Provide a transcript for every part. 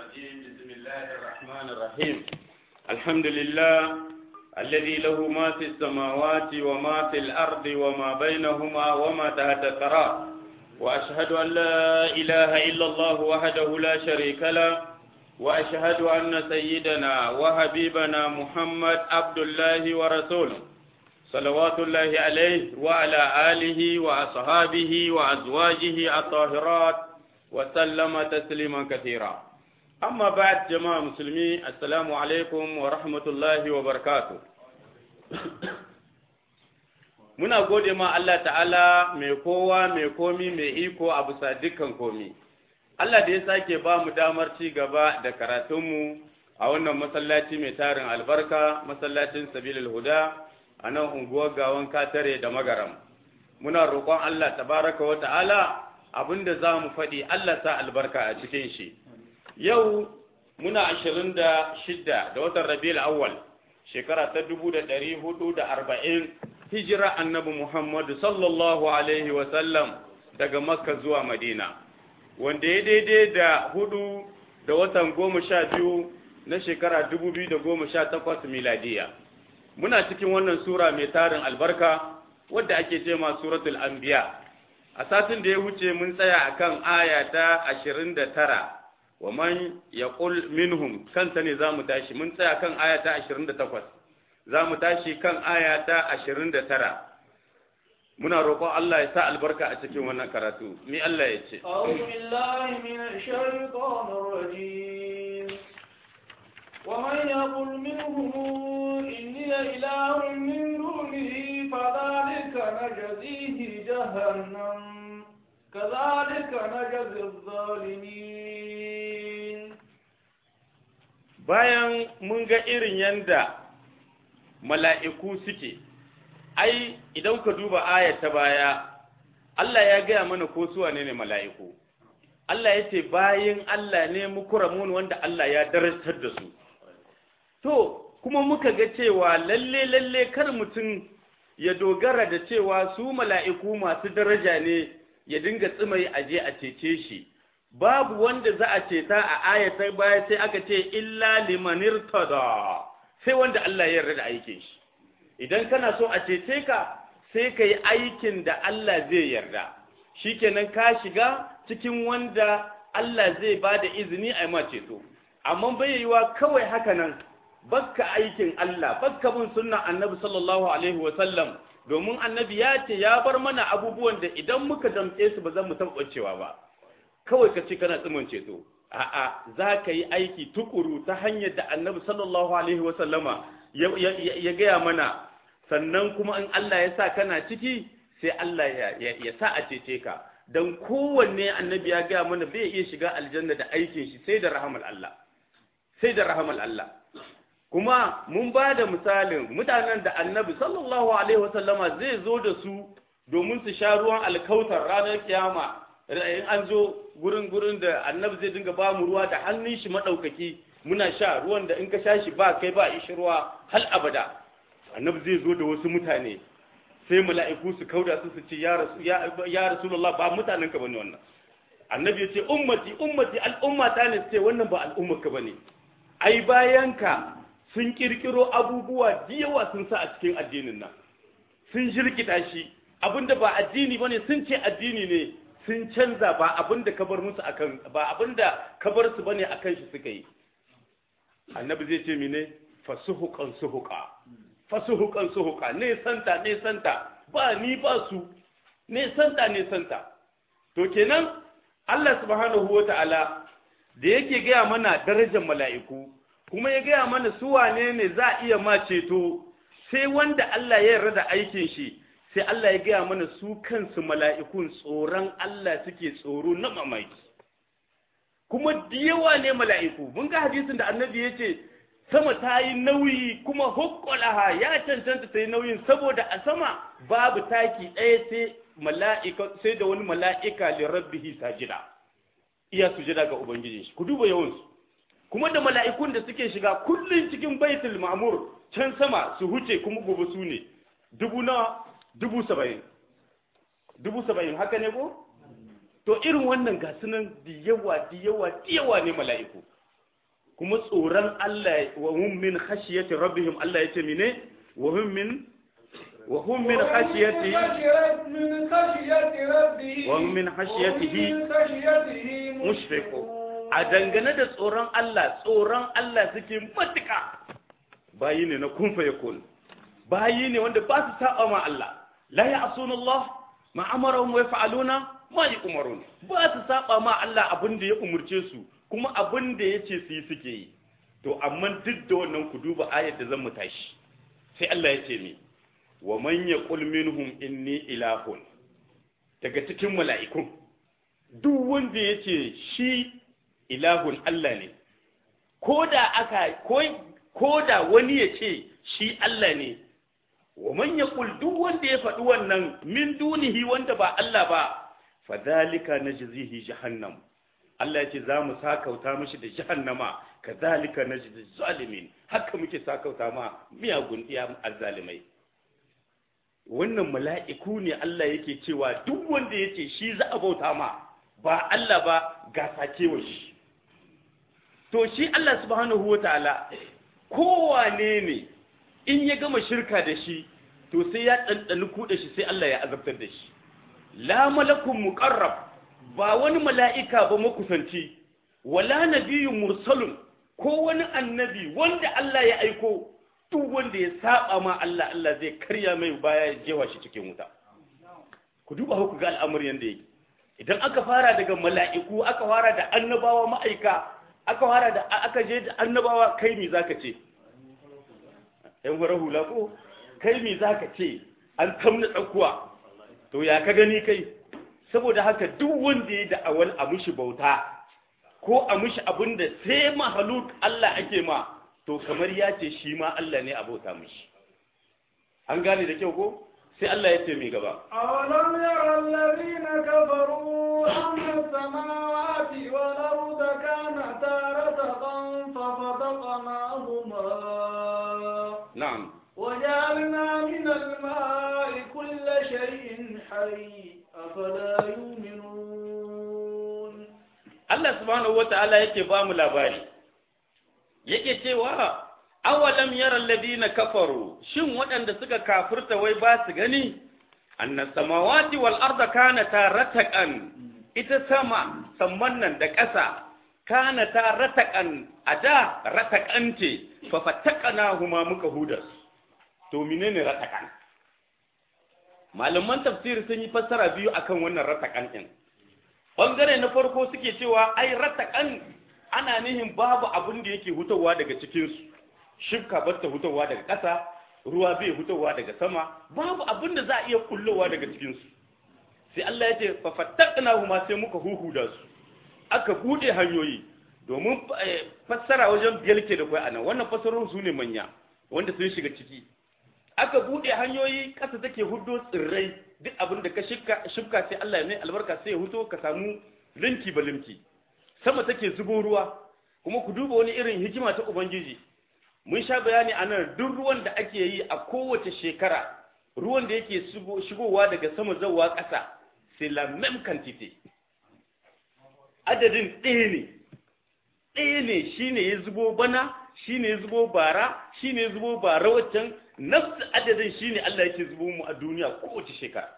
الرجيم بسم الله الرحمن الرحيم الحمد لله الذي له ما في السماوات وما في الأرض وما بينهما وما تحت الثرى وأشهد أن لا إله إلا الله وحده لا شريك له وأشهد أن سيدنا وحبيبنا محمد عبد الله ورسوله صلوات الله عليه وعلى آله وأصحابه وأزواجه الطاهرات وسلم تسليما كثيرا أما بعد جماعة مسلمين السلام عليكم ورحمة الله وبركاته muna gode ma Allah ta'ala mai kowa mai komi mai iko a bisa dukkan komi Allah da ya sake ba mu damar ci gaba da karatunmu a wannan masallaci mai tarin albarka masallacin sabilul huda a nan unguwar gawan katare da magaram muna roƙon Allah tabaraka wa ta'ala abinda za mu faɗi Allah sa albarka a cikin shi yau muna ashirin da shidda da watan rabiul awwal shekara ta dubu da ɗari hudu da arba'in hijira annabi muhammadu sallallahu alaihi wasallam daga makka zuwa madina wanda ya daidai da hudu da watan goma sha biyu na shekara dubu biyu da goma sha takwas miladiya muna cikin wannan sura mai tarin albarka wadda ake ce ma suratul anbiya a satin da ya wuce mun tsaya akan aya ta ashirin da tara wa man yaqul minhum kanta ne zamu tashi mun tsaya kan aya ta ashirin da takwas zamu tashi kan aya ta ashirin da tara muna roƙon Allah ya sa albarka a cikin wannan karatu ni Allah ya ce أعوذ بالله من الشيطان الرجيم ومن يقل منهم إني إله من دونه فذلك نجزيه جهنم كذلك نجزي الظالمين bayan mun ga irin yanda mala'iku suke ai idan ka duba ayat ta baya Allah ya gaya mana ko su wane ne mala'iku Allah ya ce bayin Allah ne mukuramun wanda Allah ya darajar da su to kuma muka ga cewa lalle lalle kar mutum ya dogara da cewa su mala'iku masu daraja ne ya dinga tsimai aje a cece shi babu wanda za a ceta a ayatai baya sai aka ce illa limanir tada sai wanda Allah ya yarda da aikin shi idan kana so a cece ka sai ka yi aikin da Allah zai yarda shikenan ka shiga cikin wanda Allah zai ba da izini a yi ma ceto amma bai yiwa kawai haka nan bakka aikin Allah bakka bin sunnan annabi sallallahu alaihi wa sallam domin annabi ya ce ya bar mana abubuwan da idan muka damƙe su ba zan mu tabbacewa ba kawai ka ce kana tsimin ceto a'a za ka yi aiki tukuru ta hanyar da annabi sallallahu alaihi wa sallama ya gaya mana sannan kuma in Allah ya sa kana ciki sai Allah ya sa a cece ka don kowanne annabi ya gaya mana bai iya shiga aljanna da aikin shi sai da rahamal Allah sai da rahamal Allah kuma mun ba da misalin mutanen da annabi sallallahu alaihi wasallama zai zo da su domin su sha ruwan alkautar ranar kiyama in an zo gurin gurin da annabi zai dinga ba mu ruwa da hannun shi madaukaki muna sha ruwan da in ka sha shi ba kai ba ishi ruwa hal abada annabi zai zo da wasu mutane sai mala'iku su kauda su su ce ya rasu ya rasulullah ba mutanen ka bane wannan annabi ya ce ummati ummati al'ummata ne sai wannan ba al'ummar ka bane ai bayan ka sun kirkiro abubuwa da yawa sun sa a cikin addinin nan sun shirkita shi abinda ba addini bane sun ce addini ne sun canza ba abinda ka bar musu akan ba abinda ka bar su bane akan shi suka yi annabi zai ce mine fasuhuqan suhuqa fasuhuqan suhuqa ne santa ne santa ba ni ba su ne santa ne santa to kenan Allah subhanahu wataala da yake gaya mana darajar mala'iku kuma ya gaya mana su wane ne za a iya ma ceto sai wanda Allah ya yarda da aikin shi sai Allah ya gaya mana su kansu mala'ikun tsoron Allah suke tsoro na mamaki kuma da yawa ne mala'iku mun ga hadisin da annabi ya ce sama ta yi nauyi kuma hukkulaha ya cancanta ta yi nauyin saboda a sama babu taki ɗaya sai mala'ika sai da wani mala'ika li rabbihi sajida iya sujada ga ubangijin shi ku duba yawansu kuma da mala'ikun da suke shiga kullum cikin baitul ma'mur can sama su huce kuma gobe su ne dubu na dubu saba'in dubu saba'in haka ne ko to irin wannan ga sunan da yawa da yawa da yawa ne mala'iku kuma tsoron Allah wa hum min khashiyati rabbihim Allah yace mine wa hum min wa hum min khashiyati من خشية ربه wa hum min khashiyatihi ومن خشيته mushfiqu a dangane da tsoron Allah tsoron Allah suke matuka bayi ne na kun fa yakun bayi ne wanda ba su saba ma Allah la ya'suna Allah ma amarahum wa yaf'aluna ma yu'marun ba su saba ma Allah abin da ya umurce su kuma abin da yace su yi suke yi to amma duk da wannan ku duba ayar da zan mu tashi sai Allah ya ce mi wa man yaqul minhum inni ilahun daga cikin mala'ikun duk wanda yace shi ilahun Allah ne ko da aka ko da wani ya ce shi Allah ne wa man yaqul duk wanda ya faɗi wannan min dunihi wanda ba Allah ba fadhalika najzihi jahannam Allah ya ce za mu sakauta mishi da jahannama kadhalika najzi zalimin haka muke sakauta ma miyagun iya azzalimai wannan mala'iku ne Allah yake cewa duk wanda yace shi za a bauta ma ba Allah ba ga sakewa shi to shi Allah subhanahu wataala kowane ne in ya gama shirka da shi to sai ya ɗanɗani kuɗa shi sai Allah ya azabtar da shi la malakun muqarrab ba wani mala'ika ba makusanci wala nabiyyun mursalun ko wani annabi wanda Allah ya aiko duk wanda ya saba ma Allah Allah zai karya mai baya ya jewa shi cikin wuta ku duba ku ga al'amarin yanda yake idan aka fara daga mala'iku aka fara da annabawa ma'aika aka fara da aka je da annabawa kai me zaka ce yan fara hula ko kai me zaka ce an tamna tsakuwa to ya ka gani kai saboda haka duk wanda ya da awal a mushi bauta ko a mushi abin da sai mahaluk Allah ake ma to kamar ya ce shi ma Allah ne a bauta mushi an gane da kyau ko sai Allah ya ce mai gaba أولم يرى الذين كفروا أن السماوات والأرض كانتا رتقا ففتقناهما na'am وجعلنا من الماء كل شيء حي أفلا يؤمنون Allah subhanahu wata'ala yake ba mu labari yake cewa awalam yara alladhina kafaru shin waɗanda suka kafirta wai ba su gani anna samawati wal arda kanata rataqan ita sama samman nan da ƙasa kanata rataqan ada rataqan ce fa fattaqnahuma muka hudas to menene rataqan malaman tafsir sun yi fassara biyu akan wannan rataqan din bangare na farko suke cewa ai ratakan ana nihin babu abin da yake hutawa daga cikinsu shifka ba ta hutawa daga ƙasa ruwa bai hutawa daga sama babu abin da za a iya kullowa daga cikinsu sai Allah ya ce fa fattaqna huma sai muka huhuda su aka bude hanyoyi domin fassara wajen biyar ke da kai anan wannan fassarorin su ne manya wanda sun shiga ciki aka bude hanyoyi ƙasa take hudo tsirrai duk abin da ka shifka sai Allah ne albarka sai ya huto ka samu linki ba linki sama take zubo ruwa kuma ku duba wani irin hikima ta ubangiji mun sha bayani a nan duk ruwan da ake yi a kowace shekara ruwan da yake shigowa daga sama zawa ƙasa c'est la même quantité adadin ɗaya ne ɗaya ne shine ya zubo bana shine ya zubo bara shine ya zubo bara waccan nafsu adadin shine Allah yake zubo mu a duniya kowace shekara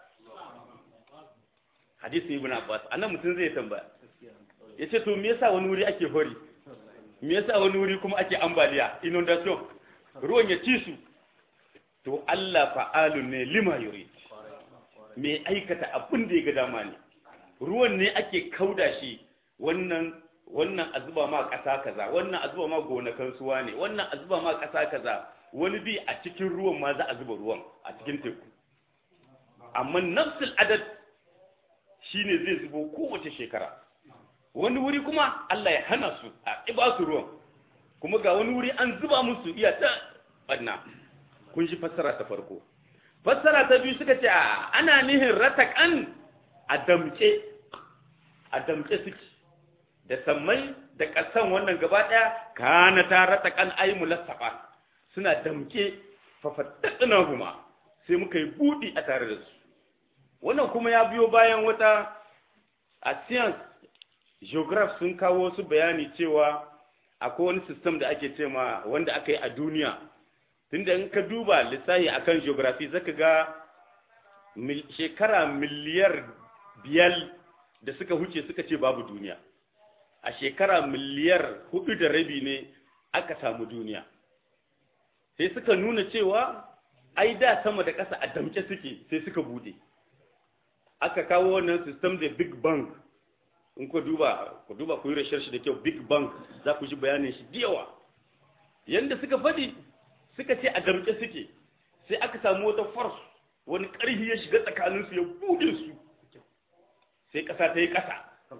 hadisi ibn Abbas anan mutum zai tambaya yace to me yasa wani wuri ake hori me yasa wani wuri kuma ake ambaliya inundation ruwan ya ci su to Allah fa'alun ne lima yurid me aikata abin da ya ga dama ne ruwan ne ake kauda shi wannan wannan a zuba ma ƙasa kaza wannan a zuba ma gonakan suwa ne wannan a zuba ma ƙasa kaza wani bi a cikin ruwan ma za a zuba ruwan a cikin teku amma nafsul adad shine zai zubo kowace shekara wani wuri kuma Allah ya hana su a iba su ruwan kuma ga wani wuri an zuba musu iya ta banna kun shi fassara ta farko fassara ta biyu suka ce a ana nihin ratakan a damce a damce suke da sammai da ƙasan wannan gaba ɗaya kana ta ratakan ai mulassafa suna damke fafattaɗina kuma sai muka yi buɗi a tare da su wannan kuma ya biyo bayan wata a science geograph sun kawo su bayani cewa akwai wani system da ake ce ma wanda aka yi a duniya tunda in ka duba lissahi akan geography zaka ga mil, shekara miliyar biyar da suka huce suka ce babu duniya a shekara miliyar hudu da rabi ne aka samu duniya sai suka nuna cewa ai da sama da ƙasa a damke suke sai suka bude aka kawo wannan system da big bang in ku duba ku duba ku yi research da kyau big bang za ku ji bayanin shi da yawa yanda suka faɗi suka ce a damke suke sai aka samu wata force wani ƙarfi ya shiga tsakaninsu ya bude su sai ƙasa ta yi ƙasa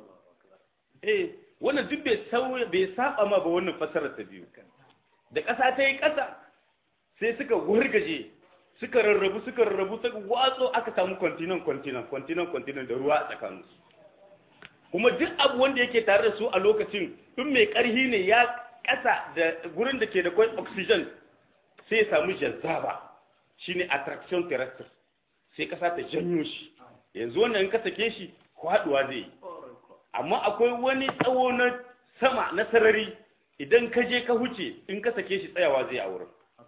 eh wannan duk bai sauya bai saba ma ba wannan fasarar ta biyu da ƙasa ta yi ƙasa sai suka wargaje suka rarrabu suka rarrabu suka watso aka samu continent continent continent continent da ruwa a tsakaninsu kuma duk abu wanda yake tare da su a lokacin in mai ƙarhi ne ya ƙasa da gurin da ke da kwai oxygen sai ya samu jazzaba shine attraction terrestre sai ƙasa ta janyo shi yanzu wannan in ka sake shi kwaduwa zai yi amma akwai wani tsawo na sama na sarari idan ka je ka huce in ka sake shi tsayawa zai a wurin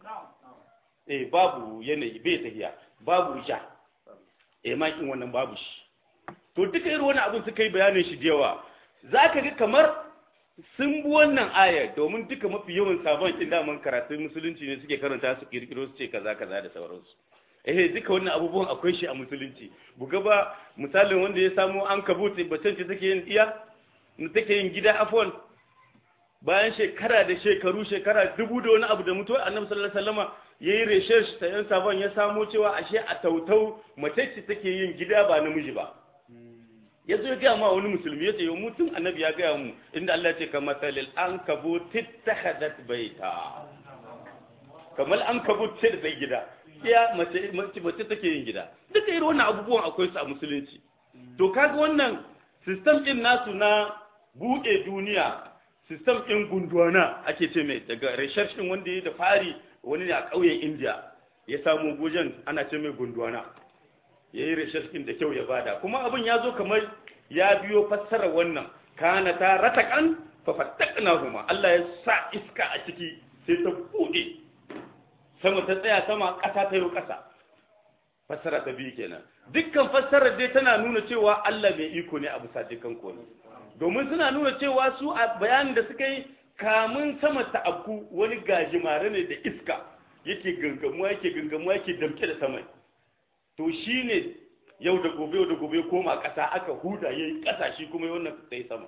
eh babu yanayi bai tafiya babu ja eh makin wannan babu shi to duka irin wani abin suka yi bayanin shi da yawa za ka ga kamar sun bi wannan ayar domin duka mafi yawan sabon kin daman karatun musulunci ne suke karanta su kirkiro su ce kaza kaza da sauransu eh duka wannan abubuwan akwai shi a musulunci buga ba misalin wanda ya samu an kabuta bacin ce take yin iya take yin gida afwan bayan shekara da shekaru shekara dubu da wani abu da mutuwa annabi sallallahu alaihi wasallama yayi research ta yan sabon ya samo cewa ashe a tautau mace ce take yin gida ba namiji ba ya zo ya gaya ma wani musulmi ya ce yau mutum annabi ya gaya mu inda Allah ce kamar salil an kabo tittahadat baita kamar an kabo ce da sai gida ya mace mace take yin gida duka irin wannan abubuwan akwai su a musulunci to kaga wannan system din nasu na buɗe duniya system din gunduwana ake ce mai daga research din wanda ya da fari wani ne a ƙauyen India ya samu gojen ana ce mai gunduwana ya yi rashaskin da kyau ya bada kuma abin ya zo kamar ya biyo fassara wannan kana ta ratakan fafattakna huma Allah ya sa iska a ciki sai ta bude sama ta tsaya sama ƙasa ta yi ƙasa fassara ta biyu kenan dukkan fassarar dai tana nuna cewa Allah mai iko ne a bisa dukkan komai domin suna nuna cewa su a bayanin da suka yi kamun sama ta abku wani gajimare ne da iska yake gangamuwa yake gangamuwa yake damke da sama to shi ne yau da gobe yau da gobe koma ƙasa aka huda ya yi ƙasa shi kuma yi wannan sai sama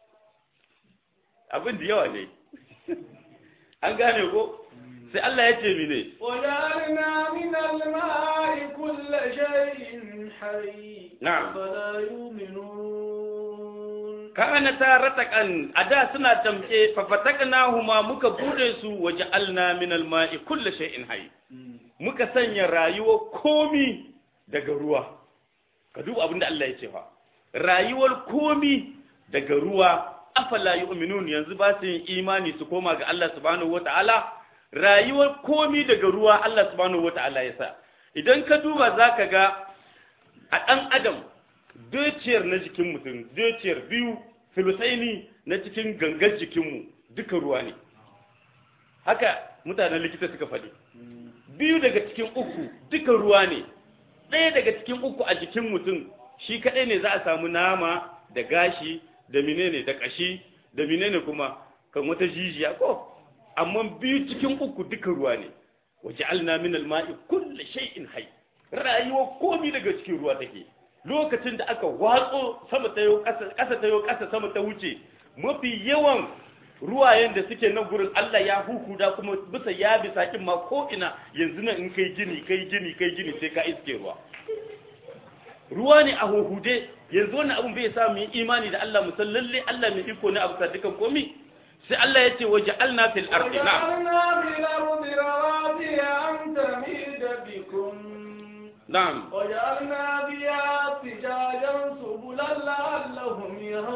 abin da yawa ne an gane ko sai Allah ya ce mine وجعلنا من الماء كل شيء حي نعم. فلا يؤمنون kana ta ratakan a da suna tamke fafataknahuma muka bude su waja'alna min al-ma'i kulli shay'in hayy muka sanya rayuwar komi daga ruwa ka duba abin da Allah ya ce fa rayuwar komi daga ruwa afala yu'minun yanzu ba su yin imani su koma ga Allah subhanahu wata'ala rayuwar komi daga ruwa Allah subhanahu wata'ala ya sa idan ka duba zaka ga a ɗan adam dociyar na jikin mutum dociyar biyu filusaini na cikin gangar jikinmu duka ruwa ne haka mutanen likita suka faɗi biyu daga cikin uku duka ruwa ne ɗaya daga cikin uku a jikin mutum shi kaɗai ne za a samu nama da gashi da menene da ƙashi da menene kuma kan wata jijiya ko amma biyu cikin uku duka ruwa ne waje alna min alma'i kulli shay'in hayy rayuwa komi daga cikin ruwa take lokacin da aka watso sama ta yau ƙasa ƙasa ta yau ƙasa sama ta wuce mafi yawan ruwayen da suke nan gurin Allah ya hukuda kuma bisa ya bisa kin ma ko ina yanzu nan in kai gini kai gini kai gini sai ka iske ruwa ruwa ne a huhude yanzu wannan abun bai sa mu yi imani da Allah musal lalle Allah mai iko ne a bisa dukan komi sai Allah ya ce waje alna fil ardi na'am وجعلنا في الأرض رواسي أن تميد بكم na'am وجعلنا فيها فجاجا سبلا لعلهم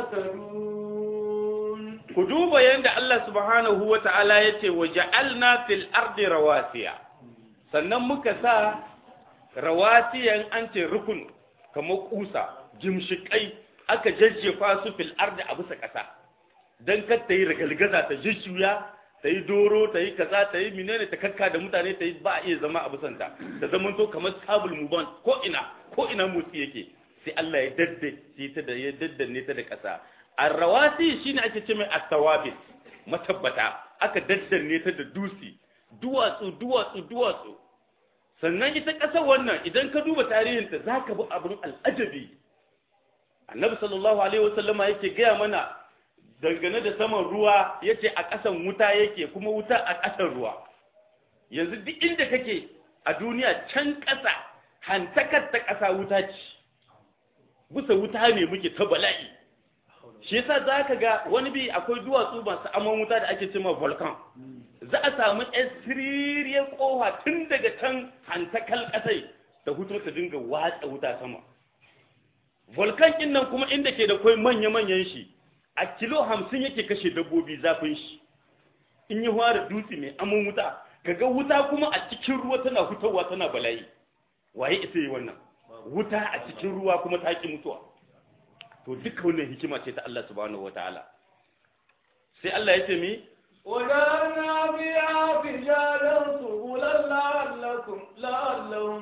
يهتدون ku duba yadda Allah subhanahu wa ta'ala ya ce wa ja'alna fil ardi rawasiya sannan muka sa rawasiyan an ce rukun kamar kusa jimshikai aka jajjefa su fil ardi a bisa ƙasa dan kar ta yi ragalgaza ta jujjuya ta yi doro ta yi kaza ta yi menene ta kakka da mutane ta yi ba a iya zama a busanta ta zama to kamar sabul muban ko ina ko ina motsi yake sai Allah ya daddace ta da ya daddanne ta da ƙasa arrawasi shine ake ce mai astawabit matabbata aka daddanne ta da dusi duwatsu duwatsu duwatsu sannan ita ƙasar wannan idan ka duba tarihinta za ka bi abin al'ajabi annabi sallallahu alaihi wasallama yake gaya mana dangane da saman ruwa yace a ƙasan wuta yake kuma wuta a ƙasan ruwa yanzu duk inda kake a duniya can ƙasa hantakar ta ƙasa wuta ce bisa wuta ne muke ta bala'i shi yasa za ka ga wani bi akwai duwatsu masu aman wuta da ake cewa volcan za a samu yan siririyar kowa tun daga can hantakal ƙasai da hutu ta dinga watsa wuta sama volcan ɗin nan kuma inda ke da kwai manya-manyan shi a kilo hamsin yake kashe dabbobi zafin shi in yi da dutse mai aman wuta kaga wuta kuma a cikin ruwa tana hutawa tana bala'i waye isa yi wannan wuta a cikin ruwa kuma ta ki mutuwa to duka wannan hikima ce ta Allah subhanahu wataala sai Allah ya ce mi وجعلنا فيها فجالا سبلا لعلكم لعلهم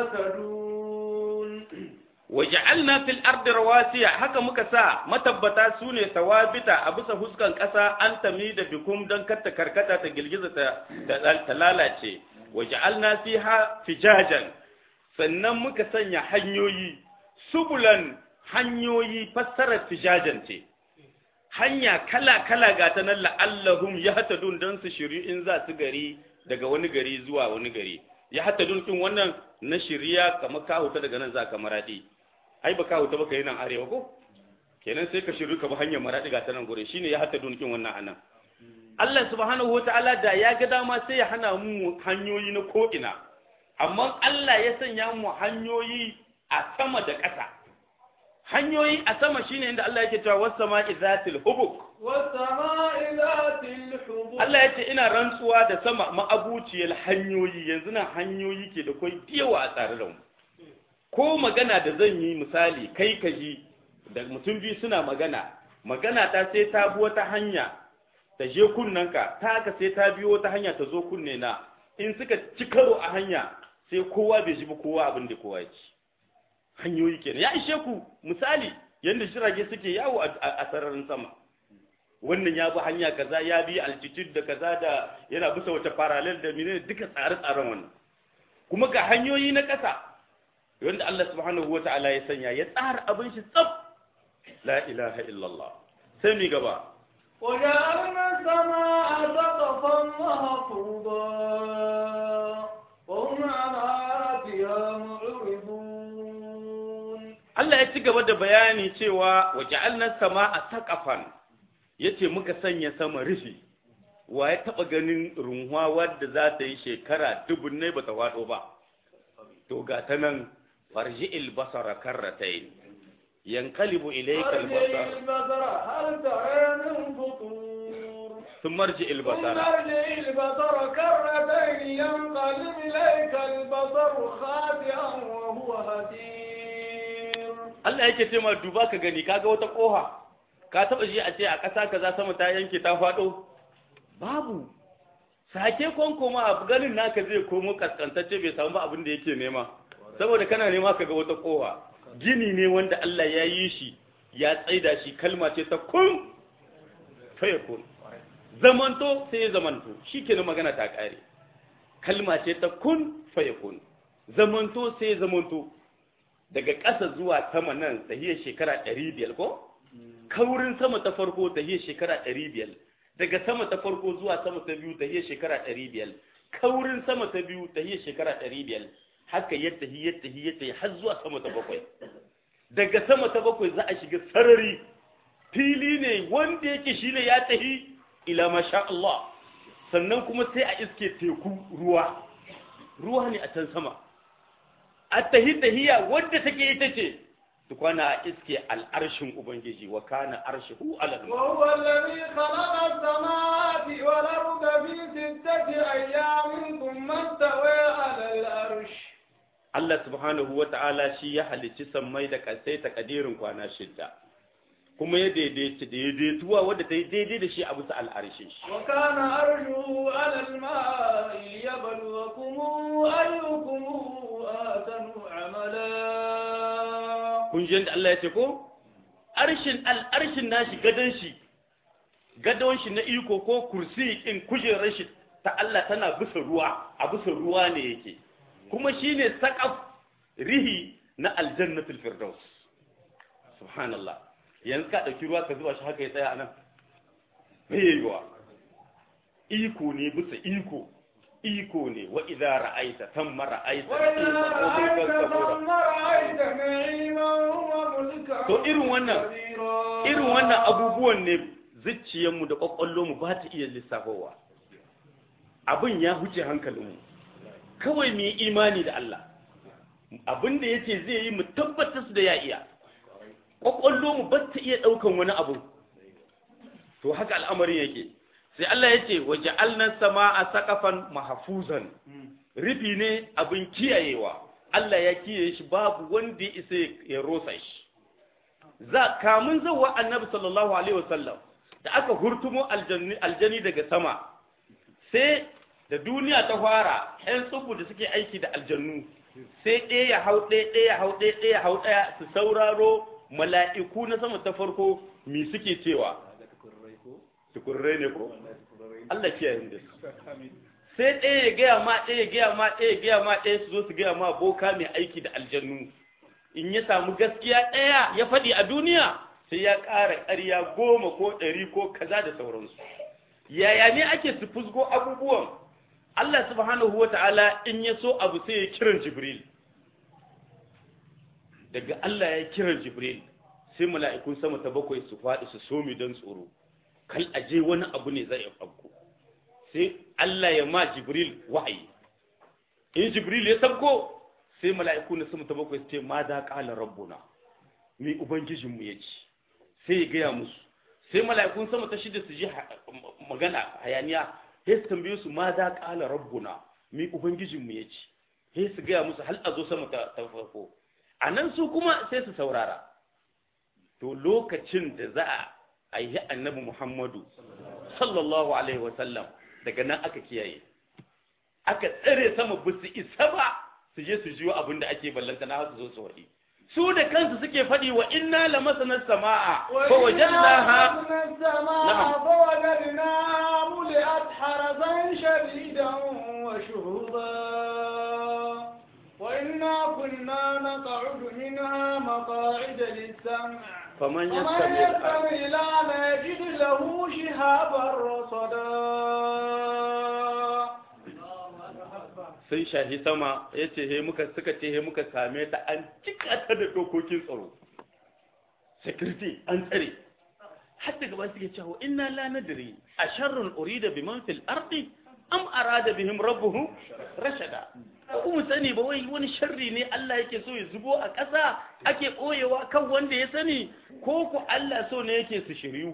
يهتدون waja'alna fil ardi rawasiya haka muka sa matabbata sune tawabita a bisa huskan kasa an tami da bikum dan katta karkata ta girgiza ta ta lalace waja'alna fiha fijajan sannan muka sanya hanyoyi subulan hanyoyi fassarar fijajan ce hanya kala kala ga ta nan la'allahum yahtadun dan su shiri in za su gari daga wani gari zuwa wani gari yahtadun kin wannan na shiriya kamar ka huta daga nan za ka maradi ai ba ka huta ba kai nan arewa ko kenan sai ka shiru ka bi hanyar maradi ga ta nan gure shine ya hatta dunkin wannan anan Allah subhanahu wataala da ya ga dama sai ya hana mu hanyoyi na ko ina amma Allah ya sanya mu hanyoyi a sama da ƙasa hanyoyi a sama shine inda Allah yake cewa was sama'i zatil hubuk والسماء ذات الحبك Allah ya ce ina rantsuwa da sama ma'abuciyar hanyoyi yanzu nan hanyoyi ke da kwai yawa a tsare da mu ko magana da zan yi misali kai ka ji da mutum biyu suna magana magana ta sai ta bi wata hanya ta je kunnanka ta haka sai ta biyo wata hanya ta zo kunne na in suka ci karo a hanya sai kowa bai ji ba kowa abin da kowa ya ci hanyoyi kenan ya ishe ku misali yadda jirage suke yawo a a sararin sama wannan ya bi hanya kaza ya bi altitude da kaza da yana bisa wata parallel da menene duka tsare-tsaren wannan kuma ga hanyoyi na ƙasa wanda Allah subhanahu wa ta'ala ya sanya ya tsara abin shi tsaf la ilaha illallah sai mi gaba وجعلنا السماء سقفا محفوظا وهم عن آياتها معرضون Allah ya ci gaba da bayani cewa wa ja'alna sama'a saqafan yace muka sanya sama rufi wa ya taba ganin runwa wadda za ta yi shekara dubunnai bata wado ba to ga ta nan farji'il basara karratayn yanqalibu ilayka ارجع al-basar البصر هل ترى من فطور thumma arji'il ثم basara ارجع البصر كرتين ينقلب إليك البصر خاسئا وهو هدير Allah yake ce ma duba ka gani kaga wata koha ka taba ji a ce a ƙasa kaza sama ta yanke ta faɗo babu sake konkoma abu ganin naka zai komo kaskantacce bai samu ba abin da yake nema saboda kana nema kaga wata koha gini ne wanda Allah ya yi shi ya tsaida shi kalma ce ta kun fayakun zamanto sai ya zamanto shikenan magana ta kare kalma ce ta kun fayakun zamanto sai ya zamanto daga ƙasa zuwa sama nan tahiyar shekara ɗari biyar ko? Kaurin sama ta farko tahiyar shekara ɗari biyar. Daga sama ta farko zuwa sama ta biyu tahiyar shekara ɗari biyar. Kaurin sama ta biyu tahiyar shekara ɗari biyar. Haka ya tahi ya tahi ya tahi har zuwa sama ta bakwai. Daga sama ta bakwai za a shiga sarari. Fili ne wanda yake shi ne ya tahi ila masha Allah. Sannan kuma sai a iske teku ruwa. Ruwa ne a can sama. at-tahiyya wadda take ita ce tukwana iske al'arshin ubangiji wa kana arshihu ala وهو الذي خلق السماوات والأرض في ستة أيام ثم استوى على العرش Allah subhanahu wa ta'ala shi ya halicci sammai da kasai ta kadirin kwana shidda kuma ya daidaita daidaituwa wadda ta yi daidai da shi a bisa al'arshin shi وكان أرجه على الماء ليبلوكم أيكم أحسن عملا kun ji yadda Allah ya ce ko arshin al'arshin nashi gadon shi gadon shi na iko ko kursi in kujerar shi ta Allah tana bisa ruwa a bisa ruwa ne yake kuma shine saqaf rihi na aljannatul firdaus subhanallah yanzu ka dauki ruwa ka zuba shi haka ya tsaya anan me yiwa iko ne bisa iko iko ne wa idza ra'aita tamma ra'aita وإذا na'iman wa mulkan رأيت kabura. ثم رأيت نعيما وملكا To irin wannan- كبيرا. irin wannan abubuwan ne zuciyarmu da mu ba ta iya lissafowa abin ya huce hankalinmu kawai mu yi imani da Allah abin da yake zai yi mu tabbatar da ya iya mu ba ta iya ɗaukan wani abu to haka al'amarin yake sai Allah ya ce waje alnan sama a sakafan mahafuzan rufi ne abin kiyayewa Allah ya kiyaye shi babu wanda ya isa ya rosa shi za kamun zawa annabi sallallahu alaihi wasallam da aka hurtumo aljani aljani daga sama sai da duniya ta fara ɗan tsubu da suke aiki da aljannu sai ɗaya ya hau ɗaya ɗaya ya hau ɗaya ɗaya ya hau ɗaya su sauraro mala'iku na sama ta farko mi suke cewa tukurrai ne ko Allah kiyaye mu da su sai ɗaya ya gaya ma ɗaya ya gaya ma ɗaya ya gaya ma ɗaya su zo su gaya ma boka mai aiki da aljannu in ya samu gaskiya ɗaya ya faɗi a duniya sai ya ƙara ƙarya goma ko ɗari ko kaza da sauransu yaya ne ake su fusgo abubuwan Allah subhanahu wa ta'ala in ya so abu sai ya kiran Jibril daga Allah ya kiran Jibril sai mala'ikun sama ta bakwai su faɗi su somi don tsoro kal aje wani abu ne zai afko sai Allah ya ma Jibril wahayi in Jibril ya sabko sai mala'iku na sama ta bakwai su ce ma da ƙala rabbuna mi ubangijinmu ya ci sai ya gaya musu sai mala'ikun sama ta shida su ji magana hayaniya sai su tambaye su ma da ƙala rabbuna mi ubangijinmu ya ci sai su gaya musu hal a zo sama ta farko a nan su kuma sai su saurara to lokacin da za a yi annabi muhammadu sallallahu alaihi wasallam daga nan aka kiyaye aka tsare sama ba su isa ba su je su jiwo abin da ake ballanta na su zo su waɗi su da kansu suke faɗi wa inna la masanar sama'a fa wajadnaha السماء فوجدناها ملئت حرسا شديدا وشهبا وإنا كنا نقعد منها مقاعد للسمع faman ومن yastami يستمع الآن يجد له شهابا رصدا sun shahi sama ya ce he muka suka ce he muka same ta an cika ta da dokokin tsaro security an tsare har daga ba suke cewa inna la nadri a sharrun urida biman fil ardi am arada bihim rabbuhum rashada ko mu sani ba wai wani sharri ne Allah yake so ya zubo a ƙasa ake koyewa kan wanda ya sani ko ku Allah so ne yake su shiryu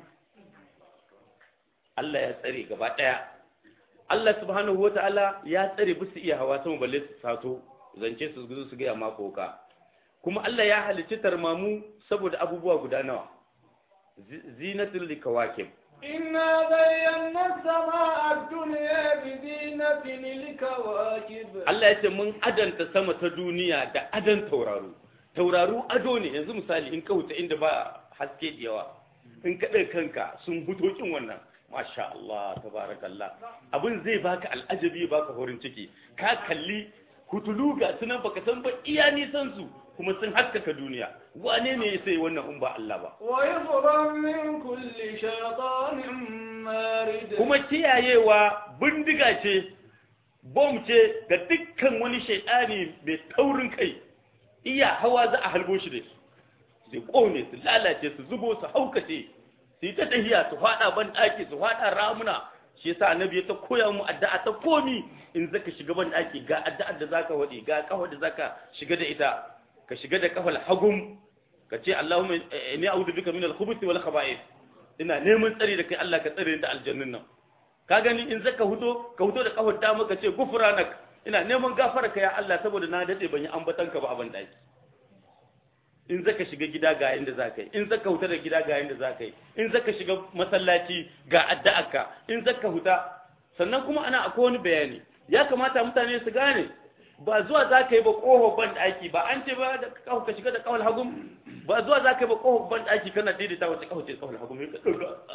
Allah ya tsare gaba ɗaya Allah subhanahu wata'ala ya tsare bisu iya hawa sama balle su sato zance su gudu su gaya mako ka kuma Allah ya halicci tarmamu saboda abubuwa guda nawa Zi- zinatul likawakib إنا زينا السماء الدنيا بزينة الكواكب Allah ya ce mun adanta sama ta duniya da adan tauraro tauraro ado ne yanzu misali in ka wuce inda ba haske da yawa in ka ɗaga kanka sun fito kin wannan masha Allah tabarakallah abin zai baka al'ajabi baka horin ciki ka kalli hutulu ga sunan baka san ba iya nisan su kuma sun haskaka duniya wane ne ya sai wannan in ba Allah ba ويفرا من كل شيطان مارد kuma kiyayewa bindiga ce bom ce ga dukkan wani shaidani mai taurin kai iya hawa za a halbo shi da su su kone su lalace su zubo su haukace su yi ta tahiya su fada ban daki su fada ramuna shi yasa annabi ya ta koya mu addu'a ta komi in zaka shiga ban daki ga addu'ar da zaka wadi ga kafar da zaka shiga da ita ka shiga da kafal hagum ka ce Allahumma inni a'udhu bika min al-khubuthi wal khaba'ith ina neman tsari da kai Allah ka tsare ni da aljannin nan ka gani in zaka hudo ka hudo da kafar dama ka ce gufranak ina neman gafara ka ya Allah saboda na dade ban yi ambatan ka ba a ban daki in zaka shiga gida ga inda za ka yi in zaka huta da gida ga inda za ka yi in zaka shiga masallaci ga addu'arka in zaka huta sannan kuma ana akwai wani bayani ya kamata mutane su gane ba zuwa za ka yi ba ƙoho ban ɗaki ba an ce ba da ƙaho ka shiga da ƙawal hagum ba zuwa za ka yi ba ƙoho ban ɗaki kana daidaita wace ƙaho ce ƙawal hagum ya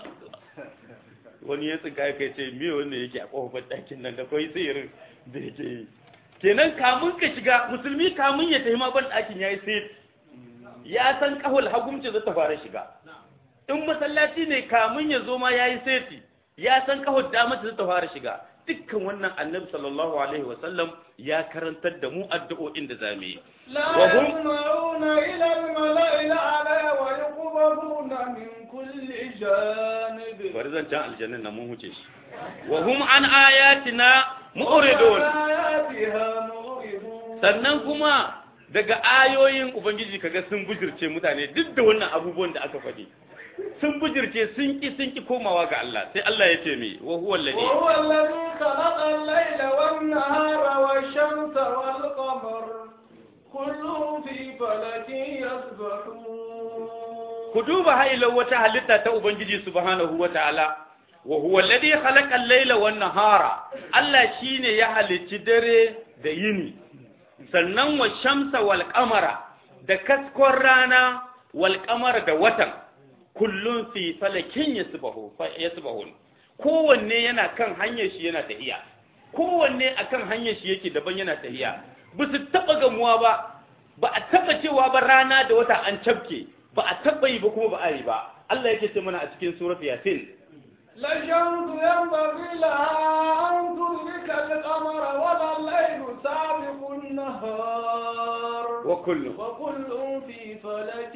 wani ya tsinka ya kai ce miye wanda yake a ƙoho ban ɗakin nan da kawai tsirin da yake yi kenan kamun ka shiga musulmi kamun ya tafi ma ban ɗakin ya yi sai ya san ƙahol hagum ce za ta fara shiga in masallaci ne kamun ya zo ma ya yi seti ya san ƙahol dama ce za ta fara shiga dukkan wannan annabi sallallahu alaihi wasallam ya karantar da mu addu'o'in da zamu yi لا يسمعون إلى الملأ الأعلى ويقبضون من كل جانب bari zan can aljannin na mun huce shi wa hum an ayatina mu'ridun آياتها مغرضون sannan kuma daga ayoyin ubangiji kaga sun bujirce mutane duk da wannan abubuwan da aka faɗi sun bujirce sun ki sun ki komawa ga Allah sai Allah ya ce mi wa huwa alladhi وهو الذي خلق الليل والنهار والشمس والقمر كل في فلك يسبحون ku duba hailar wata halitta ta ubangiji subhanahu wataala wa huwa alladhi khalaqa al-layla wan nahara Allah shine ya halicci dare da yini sannan wa shamsa wal qamara da kaskon rana wal qamara da watan kullun fi falakin yasbahu fa yasbahun kowanne yana kan hanyar shi yana tahiya kowanne akan hanyar shi yake daban yana tahiya ba su taba gamuwa ba ba a taba cewa ba rana da wata an cabke ba a taba yi ba kuma ba a yi ba Allah yake ce mana a cikin surat yasin لا الشمس ينبغي لها أن تدرك القمر ولا الليل سابق النهار wa kullu وكل في فلك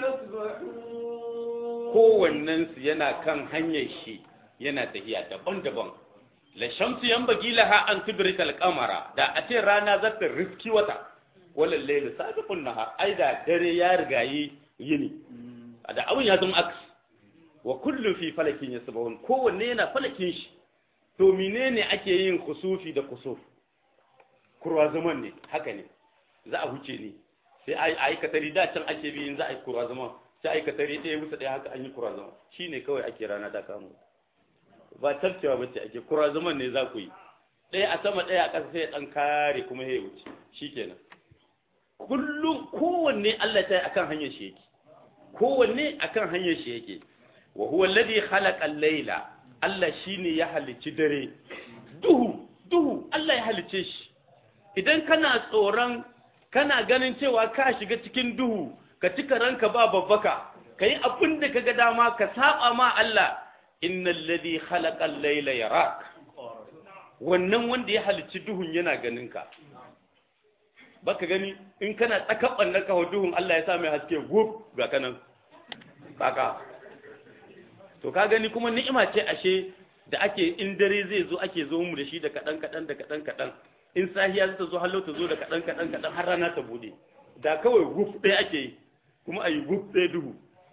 يسبحون kowannen su yana kan hanyar shi yana tahiya daban-daban la shamsu yanbaghi laha an tudrika al-qamara da a ce rana za ta riski wata wala laylu sabiqun nahar ai da dare ya rigayi yini da abun ya zama aks wa kullu fi falakin yasbahun kowanne yana falakin shi to menene ake yin kusufi da kusuf kurwa zaman ne haka ne za a huce ne sai a yi aikatari da can ake bi in za a yi kurwa zaman sai aikatari ɗaya bisa ɗaya haka an yi kurwa zaman shi ne kawai ake rana ta kamo ba tarcewa ba ce ake kurwa zaman ne za ku yi ɗaya a sama ɗaya a ƙasa sai ya ɗan kare kuma ya wuce shi kenan kullum kowanne Allah ta yi akan hanyar shi yake kowanne akan hanyar shi yake wa huwa alladhi khalaqa al-layla Allah shine ya halicci dare duhu duhu Allah ya halicce shi idan kana tsoron kana ganin cewa ka shiga cikin duhu ka cika ranka ba babbaka kai abin da kaga dama ka saba ma Allah innal ladhi khalaqa al-layla yarak wannan wanda ya halicci duhun yana ganin ka baka gani in kana tsakaban na kawo duhun Allah ya sa mai haske gub ga kanan kaka to ka gani kuma ni'ima ce ashe da ake in dare zai zo ake zo mu da shi da kadan kadan da kadan kadan in sahiya ta zo hallo ta zo da kadan kadan kadan har rana ta bude da kawai guf ɗaya ake yi kuma ayi guf ɗaya duhu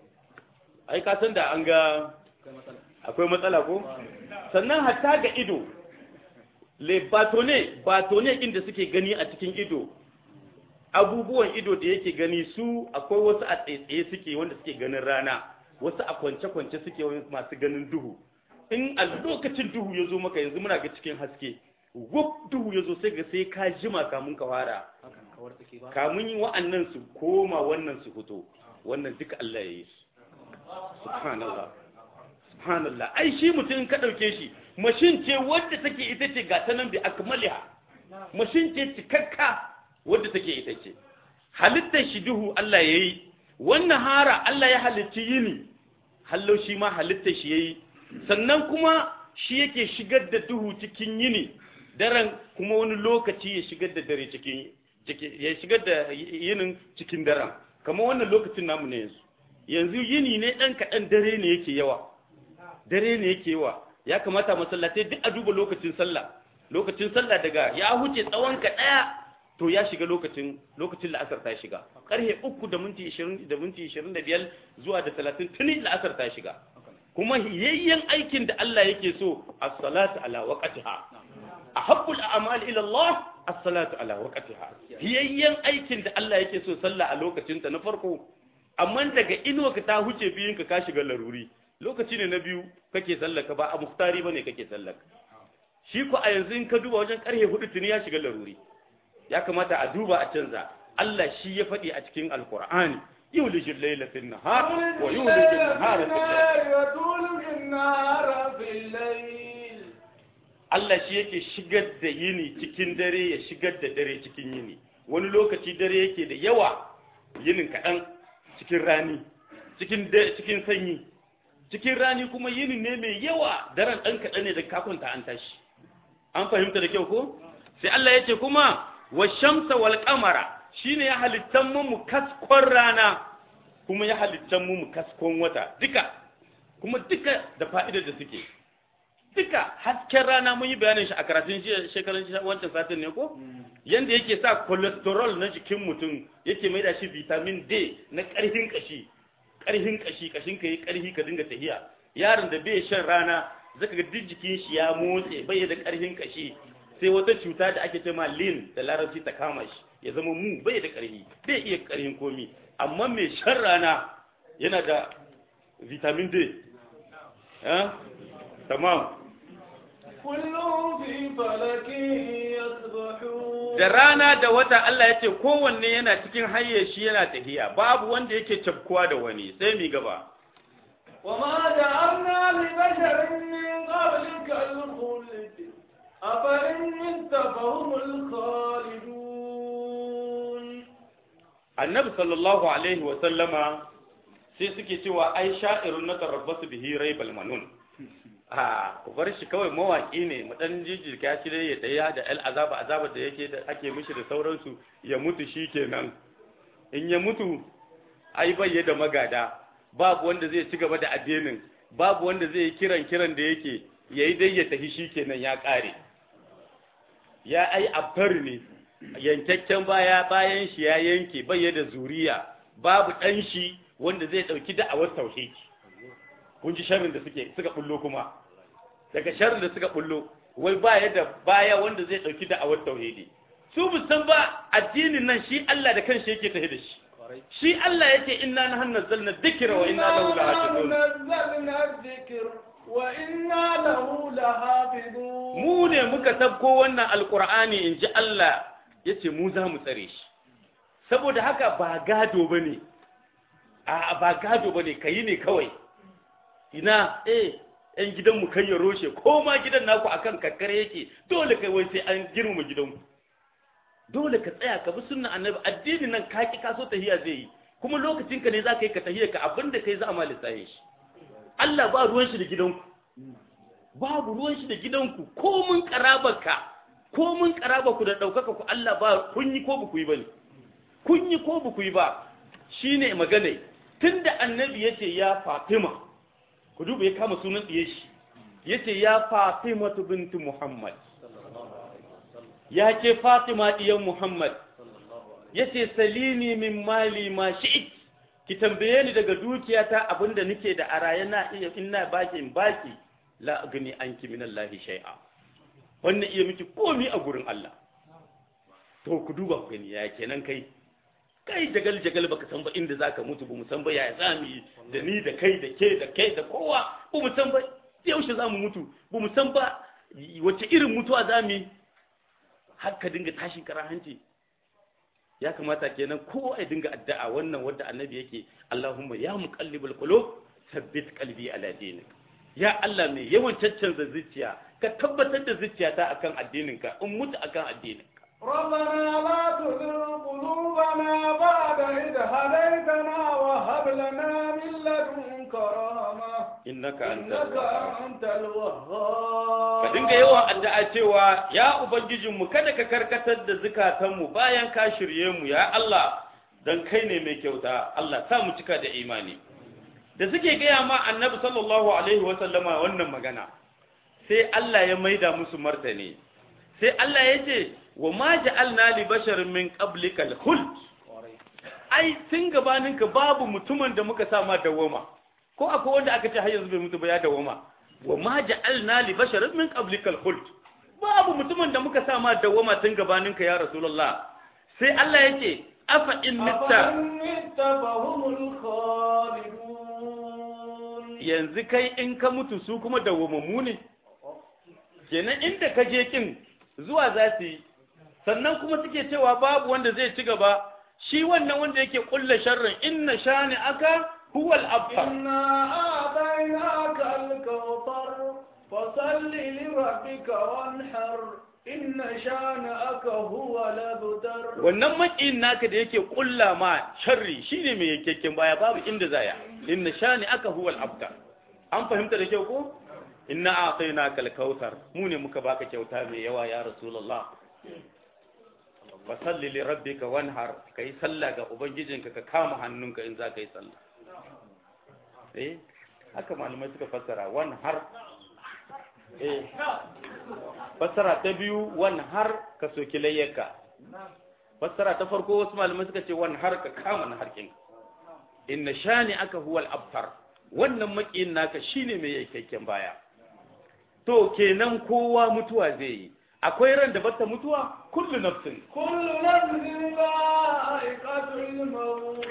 ai ka san da an ga akwai matsala ko sannan hatta ga ido le batone batone din da suke gani a cikin ido abubuwan ido da yake gani su akwai wasu a tsaye suke wanda suke ganin rana wasu a kwance-kwance suke masu ganin duhu in a lokacin duhu ya zo maka yanzu muna ga cikin haske wuf duhu ya zo sai ga sai ka jima kamun ka fara kamun yi wa'annan su koma wannan su fito wannan duka Allah ya yi su subhanallah subhanallah ai shi mutum ka dauke shi mashin ce wadda take ita ce ga ta nan bi akmaliha mashin ce cikakka wadda take ita ce halittar shi duhu Allah ya yi wannan hara Allah ya halicci yini hallo shi ma halittar shi ya yi sannan kuma shi yake shigar da duhu cikin yini daren kuma wani lokaci ya shigar da dare cikin ya shigar da yinin cikin daren kamar wannan lokacin namu ne yanzu yanzu yini ne ɗan kaɗan dare ne yake yawa dare ne yake yawa ya kamata masallatai duk a duba lokacin sallah lokacin sallah daga ya huce tsawon ka ɗaya to ya shiga lokacin lokacin la'asar ta shiga karhe uku da minti ishirin da minti ishirin da biyar zuwa da talatin tuni la'asar ta shiga kuma yayyen aikin da Allah yake so a salatu ala waqtiha ahabbul a'mal ila Allah as-salatu ala waqtiha hiyayyen aikin da Allah yake so sallah a lokacin ta na farko amma daga inuwa ka ta huce biyun ka ka shiga laruri lokaci ne na biyu kake sallaka ba a muftari bane kake sallaka shi ko a yanzu in ka duba wajen karhe hudu tuni ya shiga laruri ya kamata a duba a canza Allah shi ya faɗi a cikin alkur'ani yulijul layla fil nahar wa yulijul nahara fil layl وتولج النهار في الليل Allah shi yake shigar da yini cikin dare ya shigar da dare cikin yini wani lokaci dare yake da yawa yinin kaɗan cikin rani cikin da- cikin sanyi cikin rani kuma yini ne mai yawa daren ɗan kaɗan ne da kakunta an tashi an fahimta da kyau ko sai Allah ya ce kuma wa shamsa wal qamara shine ya halittan mu mu kaskon rana kuma ya halittan mu mu kaskon wata duka kuma duka da fa'idar da suke duka hasken rana mun yi bayanin shi a karatun jiya shekarun jiya wancan satin ne ko yanda yake sa cholesterol na jikin mutum yake mai da shi vitamin D na ƙarfin kashi ƙarfin kashi kashin ka yi ƙarfi ka dinga tahiya yaron da bai shan rana zaka ga duk jikin shi ya motse bai da ƙarfin kashi sai wata cuta da ake cewa lin da larabci ta kama shi ya zama mu bai da ƙarfi bai iya ƙarfin komi amma mai shan rana yana da vitamin D eh tamam كلهم في فلك يسبحون da rana da wata Allah ya ce kowanne yana cikin hayyashi yana tahiya babu wanda yake cafkuwa da wani sai mi gaba وما جعلنا لبشر من قبلك الخلد أفإن مت فهم الخالدون annabi sallallahu alaihi wa sallama sai suke cewa ai sha'irun na tarabbasu bihi raibal manun a ku bar shi kawai mawaki ne mu dan jijjirka shi dai ya daya da al azaba azaba da yake da ake mishi da sauransu ya mutu shikenan in ya mutu ai bai da magada babu wanda zai ci gaba da addinin babu wanda zai yi kiran kiran da yake yayi dai ya tafi shikenan ya kare ya ai abtar ne yankakken baya bayan shi ya yanke bai da zuriya babu dan shi wanda zai dauki da'awar tauhidi kun ji sharrin da suke suka bullo kuma daga sharrin da suka bullo wai baya da baya wanda zai dauki da'awar tauhidi su san ba addinin nan shi Allah da kanshi yake tafi da shi shi Allah yake inna nahnu nazzalna dhikra wa inna lahu lahafizun نزلنا الذكر وإنا له لحافظون mu ne muka tabko wannan alqur'ani inji Allah yace mu za mu tsare shi saboda haka ba gado bane a ba gado bane kayi ne kawai ina eh yan gidanmu kai ya roshe ko ma gidan naku akan kakkare yake dole kai wai sai an girmama gidanku dole ka tsaya ka bi sunnan annabi addini nan ka ki kaso tahiya zai yi kuma lokacin ka ne za ka yi ka tahiya ka abinda kai za a ma lissafe shi Allah ba ruwan shi da gidanku babu ruwan shi da gidanku ko mun karabarka ko mun karabarku da daukaka ku Allah ba kun yi ko ba ku yi bane kun yi ko ba ku yi ba shine magana tunda annabi yace ya Fatima ku duba ya kama sunan diye shi yace ya Fatima bintu Muhammad ya ke Fatima diyan Muhammad yace salini min mali ma shi'it ki tambaye ni daga dukiyata abinda nake da araye na iya ina baki in baki la agni anki min Allah shay'a wannan iya miki komi a gurin Allah to ku duba ku gani ya kenan kai kai jagal jagal baka san ba inda zaka mutu ba mu san ba ya zami da ni da kai da ke da kai da kowa ba mu san ba yaushe zamu mutu ba mu san ba wace irin mutuwa zamu har ka dinga tashin kara hanci ya kamata kenan kowa ya dinga addu'a wannan wanda annabi yake Allahumma ya muqallibal qulub thabbit qalbi ala dinik ya Allah mai yawan caccanza zuciya ka tabbatar da zuciyata akan addininka in mutu akan addininka ربنا لا تزغ قلوبنا بعد إذ هديتنا وهب لنا من لدنك رحمة innaka إنك antal أنت الوهاب ka dinga yawan addu'a cewa ya ubangijinmu kada ka karkatar da zukatanmu bayan ka shirye mu ya Allah dan kai ne mai kyauta Allah sa mu cika da imani da suke gaya ma annabi sallallahu alaihi wa sallama wannan magana sai Allah ya maida musu martani sai Allah ya ce wa ma ja'alna li basharin min qablika al-khuld ai tun gabaninka babu mutumin da muka sa ma dawama ko akwai wanda aka ce har yanzu bai mutu ba ya dawama wa ma ja'alna li basharin min qablika al-khuld babu mutumin da muka sa ma dawwama tun gabaninka ya rasulullah sai Allah yake afa in mitta أفإن مت فهم الخالدون yanzu kai in ka mutu su kuma dawwamammu ne kenan inda ka je kin zuwa za su yi sannan kuma suke cewa babu wanda zai ci gaba shi wannan wanda yake kulla sharrin inna shani aka huwal abtar إنا أعطيناك الكوثر فصل لربك وانحر إن شانئك هو الأبتر wannan makiyin naka da yake kulla ma sharri shine mai yankakken baya babu inda zaya inna shani aka huwal abtar an fahimta da kyau ko inna a'tainaka al-kautsar mu ne muka baka kyauta mai yawa ya rasulullah fa salli li rabbika wanhar kai sallah ga ubangijinka ka kama hannunka in za ka yi sallah eh haka malamai suka fassara wanhar eh fassara ta biyu wanhar ka soki layyarka fassara ta farko wasu malamai suka ce wanhar ka kama na harkin inna shani aka huwal abtar wannan makiyin naka shine mai yankakken baya to kenan kowa mutuwa zai yi akwai ran da bata mutuwa kullu nafsin كل نفس ذائقة الموت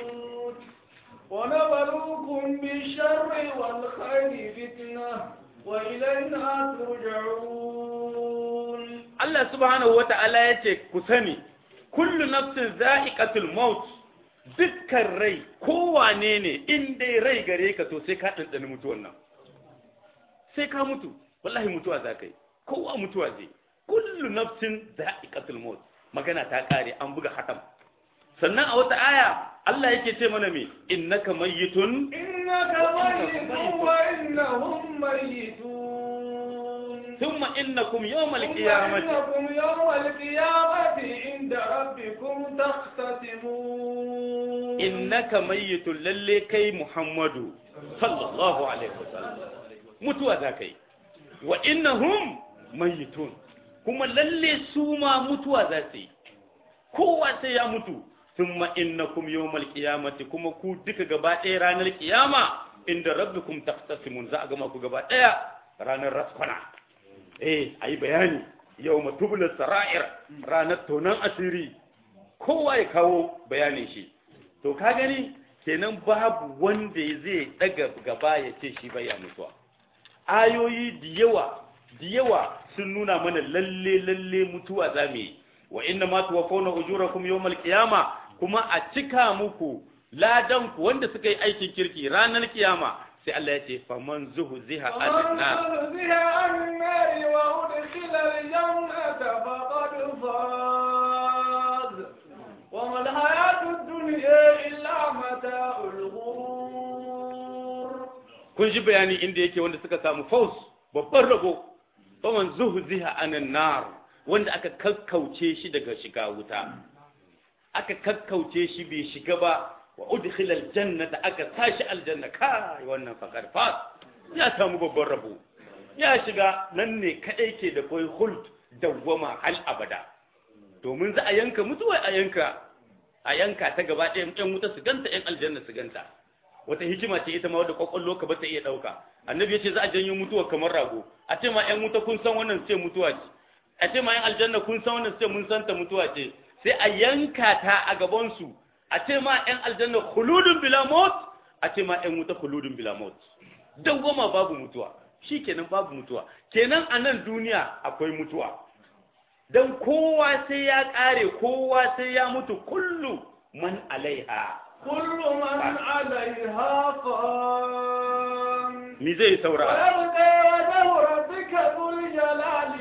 ونبلوكم بالشر والخير فتنة وإلينا ترجعون Allah subhanahu wata'ala ya ce ku sani kullu nafsin za'iqatul maut dukkan rai kowane ne in dai rai gare ka to sai ka ɗanɗani mutuwan nan sai ka mutu wallahi mutuwa za ka yi kowa mutuwa zai kullu nafsin za'iqatul maut magana ta kare an buga hatam sannan a wata aya Allah yake ce mana me innaka mayyitun إنك ميت وإنهم ميتون thumma innakum yawmal qiyamati إنكم يوم القيامة عند ربكم تختصمون innaka mayyitun lalle kai Muhammadu sallallahu alaihi wasallam mutuwa za kai wa innahum mayyitun kuma lalle su ma mutuwa za su yi kowa sai ya mutu thumma innakum yawmal qiyamati kuma ku duka gaba ɗaya ranar kiyama inda rabbikum taqtasimun za a gama ku gaba ɗaya ranar raskwana eh ayi bayani yawma tubla sara'ir ranar tonan asiri kowa ya kawo bayanin shi to ka gani kenan babu wanda zai daga gaba ya ce shi bai mutuwa ayoyi da yawa da yawa sun nuna mana lalle lalle mutuwa za mu yi wa inna ma tuwaffawna ujurakum yawmal qiyama kuma a cika muku ladan ku wanda suka yi aikin kirki ranar kiyama sai Allah ya ce faman zuhziha ومن anna زحزح عن النار وأدخل الجنة فقد فاز وما الحياة الدنيا إلا متاع الغرور kun ji bayani inda yake wanda suka samu faus babban rabo faman zuhziha anan nar wanda aka kakkauce shi daga shiga wuta aka kakkauce shi bai shiga ba wa udkhila aljannata aka tashi aljanna kai wannan fakar fas ya samu babban rabo ya shiga nan ne kadai ke da koi hult dawwama hal abada domin za a yanka mutuwa a yanka a yanka ta gaba ɗaya yan wuta su ganta yan aljanna su ganta wata hikima ce ita ma wadda kwakwallo ka bata iya ɗauka annabi ya ce za a janyo mutuwa kamar rago a ce ma yan wuta kun san wannan su ce mutuwa ce a ce ma yan aljanna kun san wannan su ce mun san ta mutuwa ce sai a yanka ta a gaban su a ce ma yan aljanna khuludun bila maut a ce ma yan wuta khuludun bila maut dawwama babu mutuwa shikenan babu mutuwa kenan a nan duniya akwai mutuwa dan kowa sai ya kare kowa sai ya mutu kullu man alaiha كل من عليها فان mi zai saura ويبقى وجه ربك ذو الجلال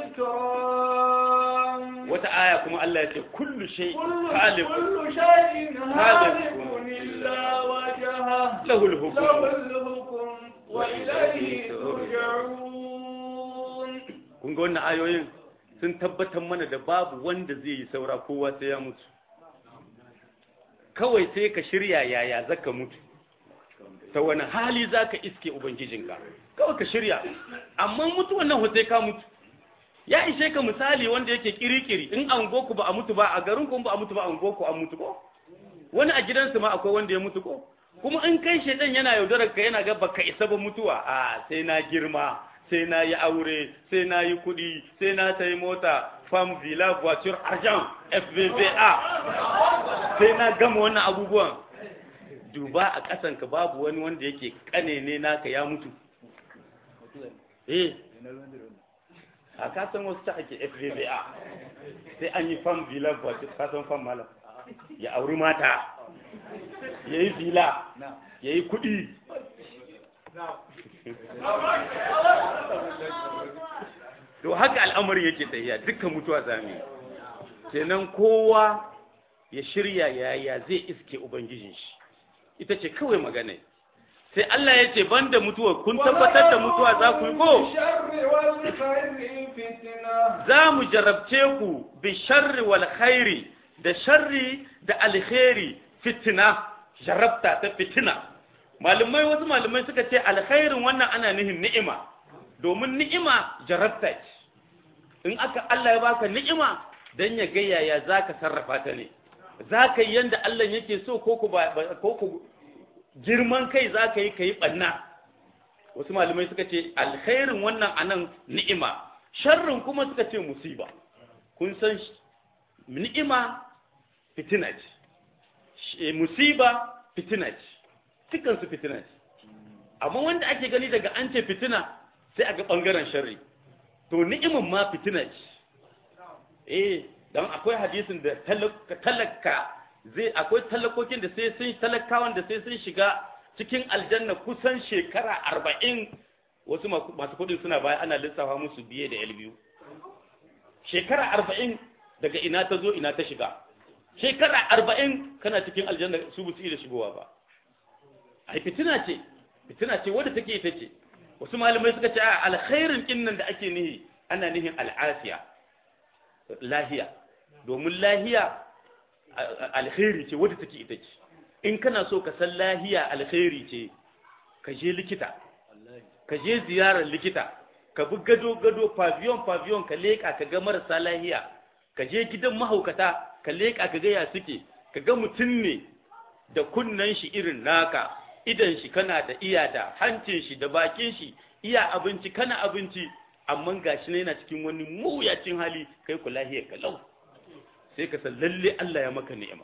والإكرام wata aya kuma Allah ya ce kullu shay كل khaliq كل شيء هالك إلا وجهه lahu al-hukm له الحكم وإليه ترجعون kun ga wannan ayoyin sun tabbatar mana da babu wanda zai yi saura kowa sai ya mutu kawai sai ka shirya yaya zaka mutu ta wani hali zaka iske ubangijinka kawai ka shirya amma mutuwan nan sai ka mutu ya ishe ka misali wanda yake kirikiri in an goku ba a mutu ba a garin ku ba a mutu ba an goku an mutu ko wani a gidansu ma akwai wanda ya mutu ko kuma in kai shedan yana yaudarar ka yana ga baka isa ba mutuwa a sai na girma sai na yi aure sai na yi kuɗi sai na sayi mota fam villa voiture argent fvva sai na gama wannan abubuwan duba a ƙasanka babu wani wanda yake ƙane ne naka ya mutu eh a kasan wasu ta ake fvva sai an yi fam villa voiture kasan fam malam ya auri mata ya yi villa ya yi kuɗi to haka al'amari yake tafiya dukkan mutuwa zami kenan kowa ya shirya yaya zai iske ubangijin shi ita ce kawai magana sai Allah ya ce banda mutuwa kun tabbatar da mutuwa za ku yi ko za mu jarabce ku bi sharri wal khairi da sharri da alkhairi fitina jarabta ta fitina malumai wasu malumai suka ce alkhairin wannan ana nihin ni'ima domin ni'ima jarabta ce in aka Allah ya baka ni'ima dan ya ga yaya zaka sarrafa ta ne zaka yi yanda Allah yake so ko ku ko ku girman kai zaka yi kai banna wasu malumai suka ce alkhairin wannan anan ni'ima sharrin kuma suka ce musiba kun san ni'ima fitina ce musiba fitina ce dukansu fitina ce amma wanda ake gani daga an ce fitina sai a ga ɓangaren sharri to ni'imin ma fitina ce eh don akwai hadisin da talaka zai akwai talakokin da sai sun talakawan da sai sun shiga cikin aljanna kusan shekara arba'in wasu masu kudin suna baya ana lissafa musu biye da yal biyu shekara arba'in daga ina ta zo ina ta shiga shekara arba'in kana cikin aljanna su ba su iya shigowa ba ai fitina ce fitina ce wadda take ita ce wasu malamai suka ce a alkhairin kinnan da ake nihi ana nihin al'afiya lahiya domin lahiya alkhairi ce wadda take ita ce in kana so ka san lahiya alkhairi ce ka je likita ka je ziyarar likita ka bi gado gado pavillon pavillon ka leka ka ga marasa lahiya ka je gidan mahaukata ka leka ka ga ya suke ka ga mutum ne da kunnen shi irin naka idan shi kana da iya da hancin shi da bakin shi iya abinci kana abinci amma gashi ne yana cikin wani mawuyacin hali kai ku lahiyar kalau sai ka san lalle Allah ya maka ni'ima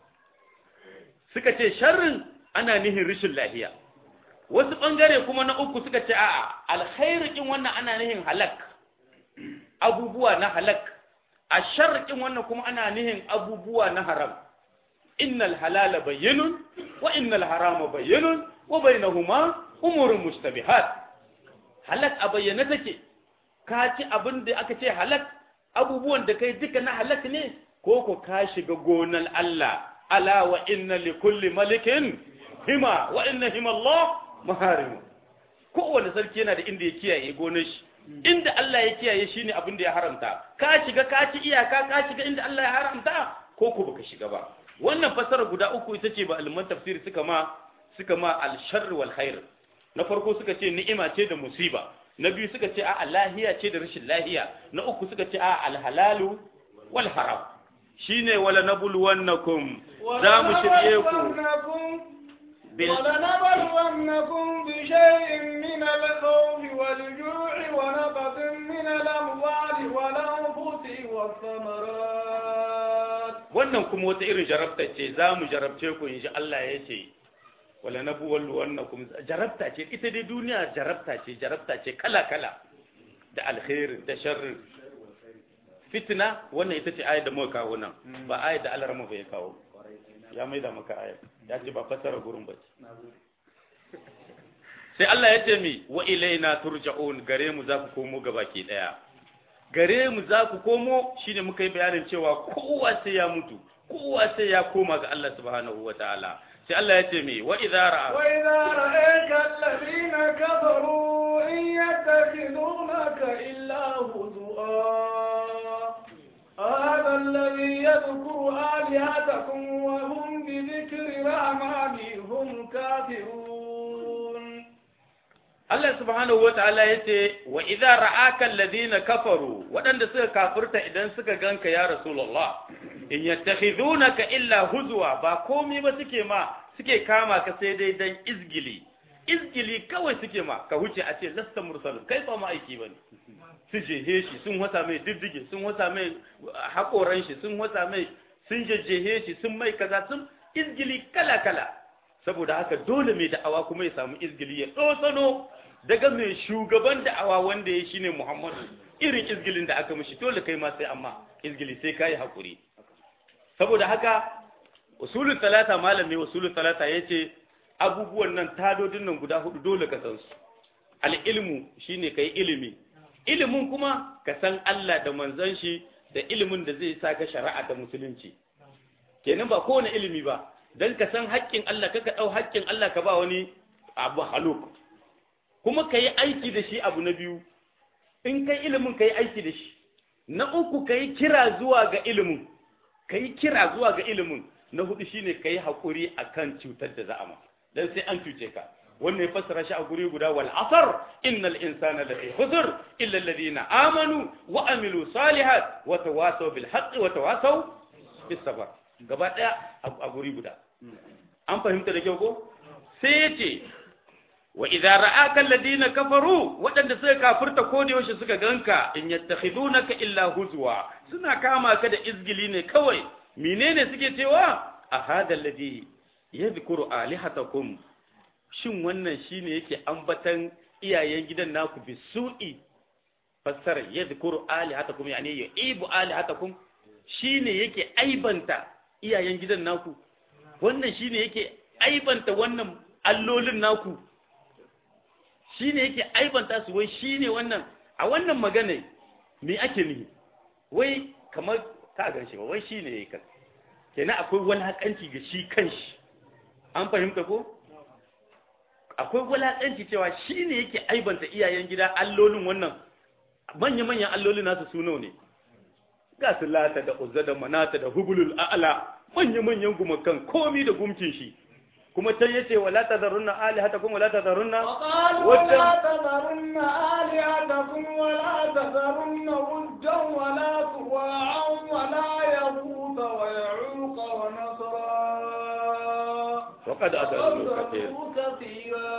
suka ce sharrin ana nihin rishin lahiya wasu bangare kuma na uku suka ce a'a alkhairin wannan ana nihin halak abubuwa na halak a sharrin wannan kuma ana nihin abubuwa na haram innal halala bayyinun wa innal harama bayyinun wa bainahuma umurun mustabihat halak a bayyane take ka ci abin da aka ce halak abubuwan da kai duka na halak ne ko ko ka shiga gonan Allah ala wa inna li kulli malikin hima wa inna hima Allah maharim kowane sarki yana da inda ya kiyaye gonar shi inda Allah ya kiyaye shine abin da ya haramta ka shiga ka ci iyaka ka shiga inda Allah ya haramta ko ko baka shiga ba wannan fasara guda uku ita ce ba alman tafsiri suka ma suka ma al-sharr wal khair na farko suka ce ni'ima ce da musiba na biyu suka ce a lahiya ce da rashin lahiya na uku suka ce a al-halalu wal haram shine wala nabluwannakum za mu shirye ku ولنبلونكم بشيء من الخوف والجوع ونقص من الأموال والأنفس والثمرات wannan kuma wata irin jarabta ce za mu jarabce ku in Allah ya ce wala na buwallu wannan kuma jarabta ce ita dai duniya jarabta ce jarabta ce kala-kala da alkhairin da sharrin fitina wannan ita ce ayat da muka kawo nan ba ayat da Allah rama bai kawo ya mai da maka ayat ya ce ba fasara gurin ba ce sai Allah ya ce mi wa ilaina turja'un gare mu za ku komo gabaki daya gare mu za ku komo shine muka yi bayanin cewa kowa sai ya mutu kowa sai ya koma ga Allah subhanahu wa ta'ala sai Allah ya ce mi wa idza ra'a wa idza ra'aka alladhina kafaru in yattakhidunaka illa huzua هذا الذي يذكر آلهتكم وهم بذكر الرحمن هم كافرون Allah subhanahu wa ta'ala ya ce, wa idza ra'aka alladhina kafaru waɗanda suka kafirta idan suka ganka ya Rasulullah in yattakhidunaka illa huzwa ba komai ba suke ma suke kama ka sai dai dan izgili izgili kawai suke ma ka huce a ce lasta mursalin kai ba ma aiki bane su jehe shi sun wata mai diddige sun wata mai haƙoran shi sun wata mai sun jejjehe shi sun mai kaza sun izgili kala kala saboda haka dole mai da'awa kuma ya samu izgili ya ɗosano daga mai shugaban da'awa wanda ya shine Muhammadu irin izgilin da aka mishi dole kai ma sai amma izgili sai kai hakuri saboda haka usulul talata malami usulul talata yace abubuwan nan tadodin nan guda hudu dole ka san su al ilmu shine kai ilimi ilimin kuma ka san Allah da manzon shi da ilimin da zai saka shari'a da musulunci kenan ba kowane ilimi ba dan ka san haƙƙin Allah kaka dau haƙƙin Allah ka ba wani abu haluk kuma ka yi aiki da shi abu na biyu in kai ilimin ka yi aiki da shi na uku ka yi kira zuwa ga ilimin ka yi kira zuwa ga ilimin na hudu shine ka yi haƙuri a kan cutar da za'ama don sai an cuce ka wannan ya fassara shi a guri guda wal asar innal insana lafi khusr illa alladhina amanu wa amilu salihat wa tawasaw bil haqqi wa tawasaw bis sabr gaba daya a guri guda an fahimta da kyau ko sai yace wa idza ra'aka alladhina kafaru wadanda suka kafirta ko da yaushe suka ganka in yattakhidunaka illa huzwa suna kama ka da izgili ne kawai menene suke cewa a hada alladhi yadhkuru alihatakum shin wannan shine yake ambatan iyayen gidan naku bisu'i fassara yadhkuru alihatakum yani yu'ibu alihatakum shine yake aibanta iyayen gidan naku wannan shine yake aibanta wannan allolin naku shi ne yake aibanta su wai shi ne wannan a wannan magana me ake nihi wai kamar ka gan shi ba wai shi ne ya yi kan kenan akwai walaƙanci ga shi kan shi an fahimta ko akwai walaƙanci cewa shi ne yake aibanta iyayen gida allolin wannan manya-manyan allolin nasu suno ne ga su lata da uzza da manata da hubulul a'ala manya-manyan gumakan komi da gumkin shi kuma can yace wala tazarunna alihatakum wala tazarunna وقالوا لا تذرن آلهتكم ولا تذرن ودا ولا سواعا ولا يغوث ويعوق ونصرا وقد أضلوا كثيرا كثيرا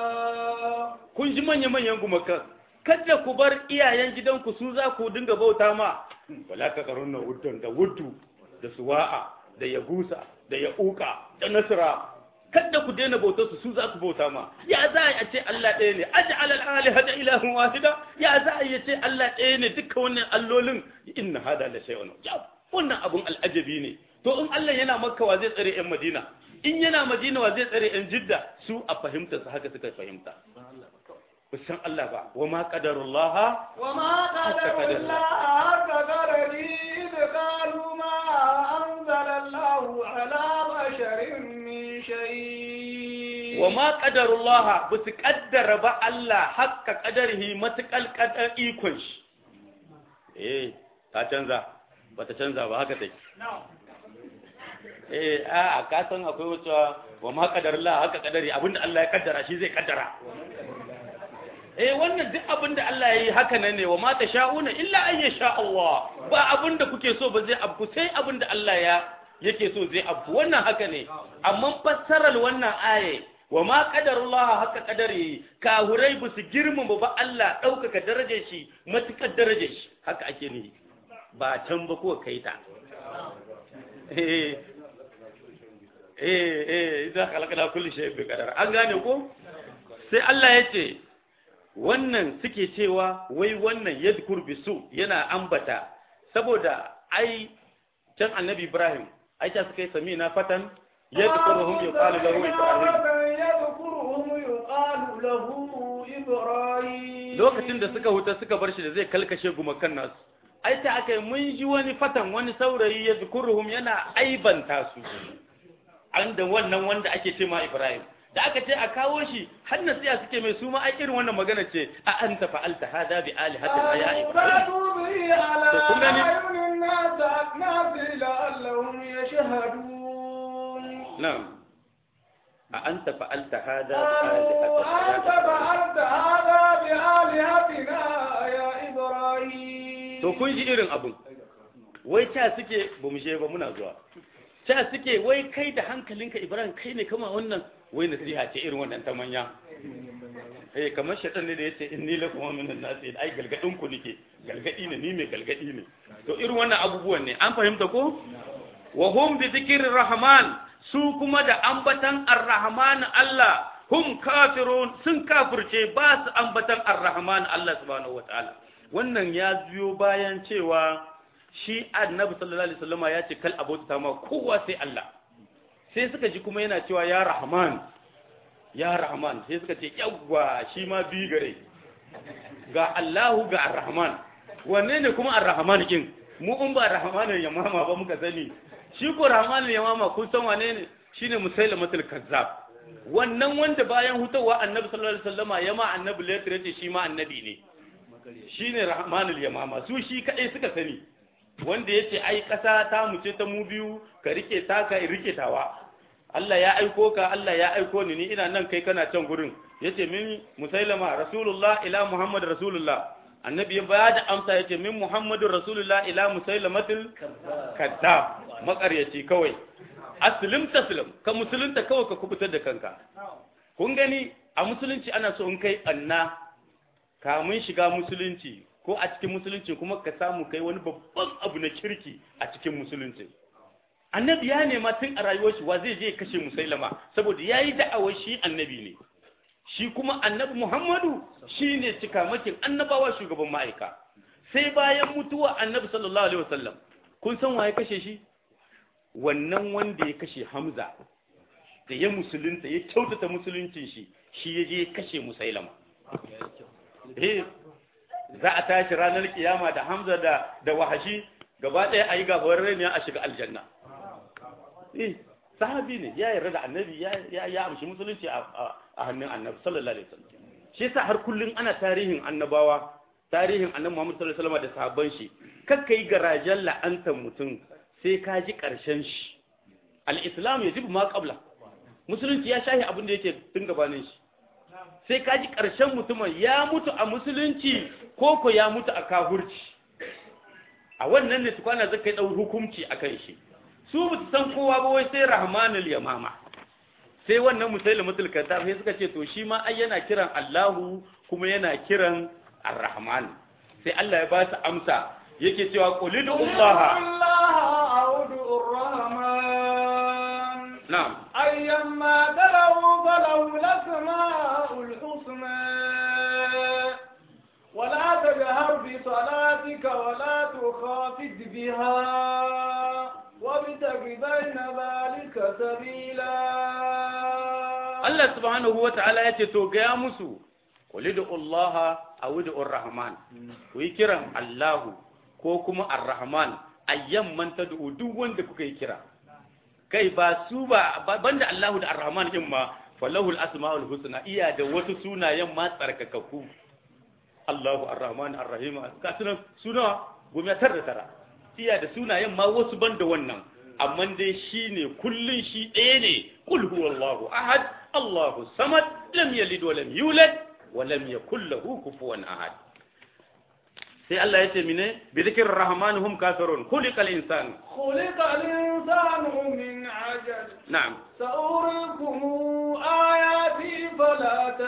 kun ji manya manyan gumakan kada ku bar iyayen gidanku su za ku dinga bauta ma wala tazarunna wuddan da wuddu da suwa'a da yagusa da ya'uka da nasra kada ku daina bautar su su za ku bauta ma ya za a ce Allah ɗaya ne aj'al al-aliha da ilahun wahida ya za a ce Allah ɗaya ne dukkan wannan allolin inna hada la shay'un ya wannan abun al'ajabi ne to in Allah yana makka wa zai tsare yan madina in yana madina wa zai tsare yan jidda su a fahimtar su haka suka fahimta san Allah ba wa ma qadarullah وما قدر الله حق قدره إذ قالوا ما أنزل الله على بشر من شيء wa ma qadarullah ba su kaddara ba Allah hakka qadarihi matakal qadar ikon shi eh ta canza ba ta canza ba haka take eh a a ka san akwai wata wa ma qadarullah hakka qadari abinda Allah ya kaddara shi zai kaddara eh wannan duk abinda Allah ya yi haka nan ne wa ma tasha'una illa an yasha Allah ba abinda kuke so ba zai abku sai abinda Allah ya yake so zai abku wannan haka ne amma fassarar wannan aye wa ma qadarullah haka qadari kahurai ba su girmama ba Allah ɗaukaka darajar shi matukar darajar shi haka ake nihi ba can ba ko kai ta eh eh eh idan khalaqna kulli shay'in bi qadar an gane ko sai Allah ya ce wannan suke cewa wai wannan yadkur bisu yana ambata saboda ai can annabi Ibrahim ai ta suka yi samina fatan yadkuruhum yuqalu lahu Ibrahim يذكرهم يقال له إبراهيم lokacin da suka huta suka bar shi da zai kalkashe gumakan nasu ai ta aka yi mun ji wani fatan wani saurayi ya zukuruhum yana aibanta su an da wannan wanda ake ce ma Ibrahim da aka ce a kawo shi har nasiya suke mai su ma ai irin wannan magana ce a anta fa'alta hada bi alihatina ya Ibrahim فاتوا به على To kun gani? أعين الناس الناس لعلهم يشهدون na'am a anta fa'alta hada bi قالوا أنت alihatina فعلت هذا بآلهتنا يا إبراهيم to kun ji irin abun wai ca suke ba mu je ba muna zuwa ca suke wai kai da hankalinka Ibrahim kai ne kama wannan wai nasiha ce irin wannan ta manya eh kamar shaitan ne da yace inni lakum min an-nas ai galgadin ku nake galgadi ne ni mai galgadi ne to irin wannan abubuwan ne an fahimta ko wa hum bi dhikrir rahman su kuma da ambatan ar-rahman Allah hum kafirun sun kafirce ba su ambatan ar-rahman Allah subhanahu wataala wannan ya biyo bayan cewa shi annabi sallallahu alaihi wasallama ya ce kal abota ma kowa sai Allah sai suka ji kuma yana cewa ya rahman ya rahman sai suka ce yawwa shi ma bi gare ga Allahu ga ar-rahman wanne ne kuma ar-rahman kin mu in ba ar-rahman ya mama ba muka sani shi ko rahman ya mama kun san wane ne shine musailamatul kazzab wannan wanda bayan hutawa annabi sallallahu alaihi wasallama ya ma annabi letter yace shi ma annabi ne shine rahmanul yamama su shi kadai suka sani wanda yace ai kasa ta mu ce ta mu biyu ka rike ta ka rike tawa Allah ya aiko ka Allah ya aiko ni ni ina nan kai kana can gurin yace min musailama rasulullah ila muhammad rasulullah annabi ya ba da amsa yace min muhammadur rasulullah ila musailamatil kaddab makaryaci kawai aslim taslim ka musulunta kawai ka kubutar da kanka kun gani a musulunci ana so in kai anna kamun shiga musulunci ko a cikin musulunci kuma ka samu kai wani babban abu na kirki a cikin musulunci annabi ya nema tun a rayuwar shi wa zai je kashe musailama saboda ya yi da'awar shi annabi ne shi kuma annabi muhammadu shi ne cikamakin annabawa shugaban ma'aika sai bayan mutuwa annabi sallallahu alaihi wasallam kun san wa ya kashe shi wannan wanda ya kashe hamza da ya musulunta ya kyautata musuluncin shi shi ya je kashe musailama eh za a tashi ranar kiyama da hamza da da wahashi gaba ɗaya a yi gabar rai a shiga aljanna eh sahabi ne ya yarda da annabi ya ya amshi musulunci a hannun annabi sallallahu alaihi wasallam shi yasa har kullun ana tarihin annabawa tarihin annabi Muhammad sallallahu alaihi wasallam da sahabban shi kakka yi garajen la'antar mutum sai ka ji karshen shi al-islam yajibu ma qabla musulunci ya shahi abin da yake tun gabanin shi sai ka ji karshen mutumin ya mutu a musulunci ko ko ya mutu a kafurci a wannan ne tukwana zaka yi dau hukunci akan shi su ba su san kowa ba wai sai rahmanul yamama sai wannan musailamatul kazzab sai suka ce to shi ma ai yana kiran Allahu kuma yana kiran Ar-Rahman sai Allah ya ba su amsa yake cewa qulidu Allah Allah a'udhu ar-rahman na'am ayyamma dalu falahu al-asma'ul husna ولا تجهر بصلاتك ولا تخافت بها وابتغ بين ذلك سبيلا Allah subhanahu wa ta'ala ya ce, To, gaya musu, kuli da Allah a wuda Ar-Rahman, ku yi kiran Allahu ko kuma Ar-Rahman, ayyan manta da duk wanda kuka yi kira. Kai ba su ba, banda Allahu da Ar-Rahman ɗin ma, falahul asma'ul husna iya da wasu sunayen ma tsarkakakku. Allahu Ar-Rahman Ar-Rahim, ka suna suna gumi tara da tara. Iya da sunayen ma wasu banda wannan. amma dai shi ne kullum shi ɗaya ne kul huwallahu ahad Allahu samad lam yalid wa lam yulad wa lam yakul lahu kufuwan ahad sai Allah ya ce mine bi dhikrir rahman hum kafirun khuliqal insan khuliqal insanu min ajal na'am sa'urikum ayati fala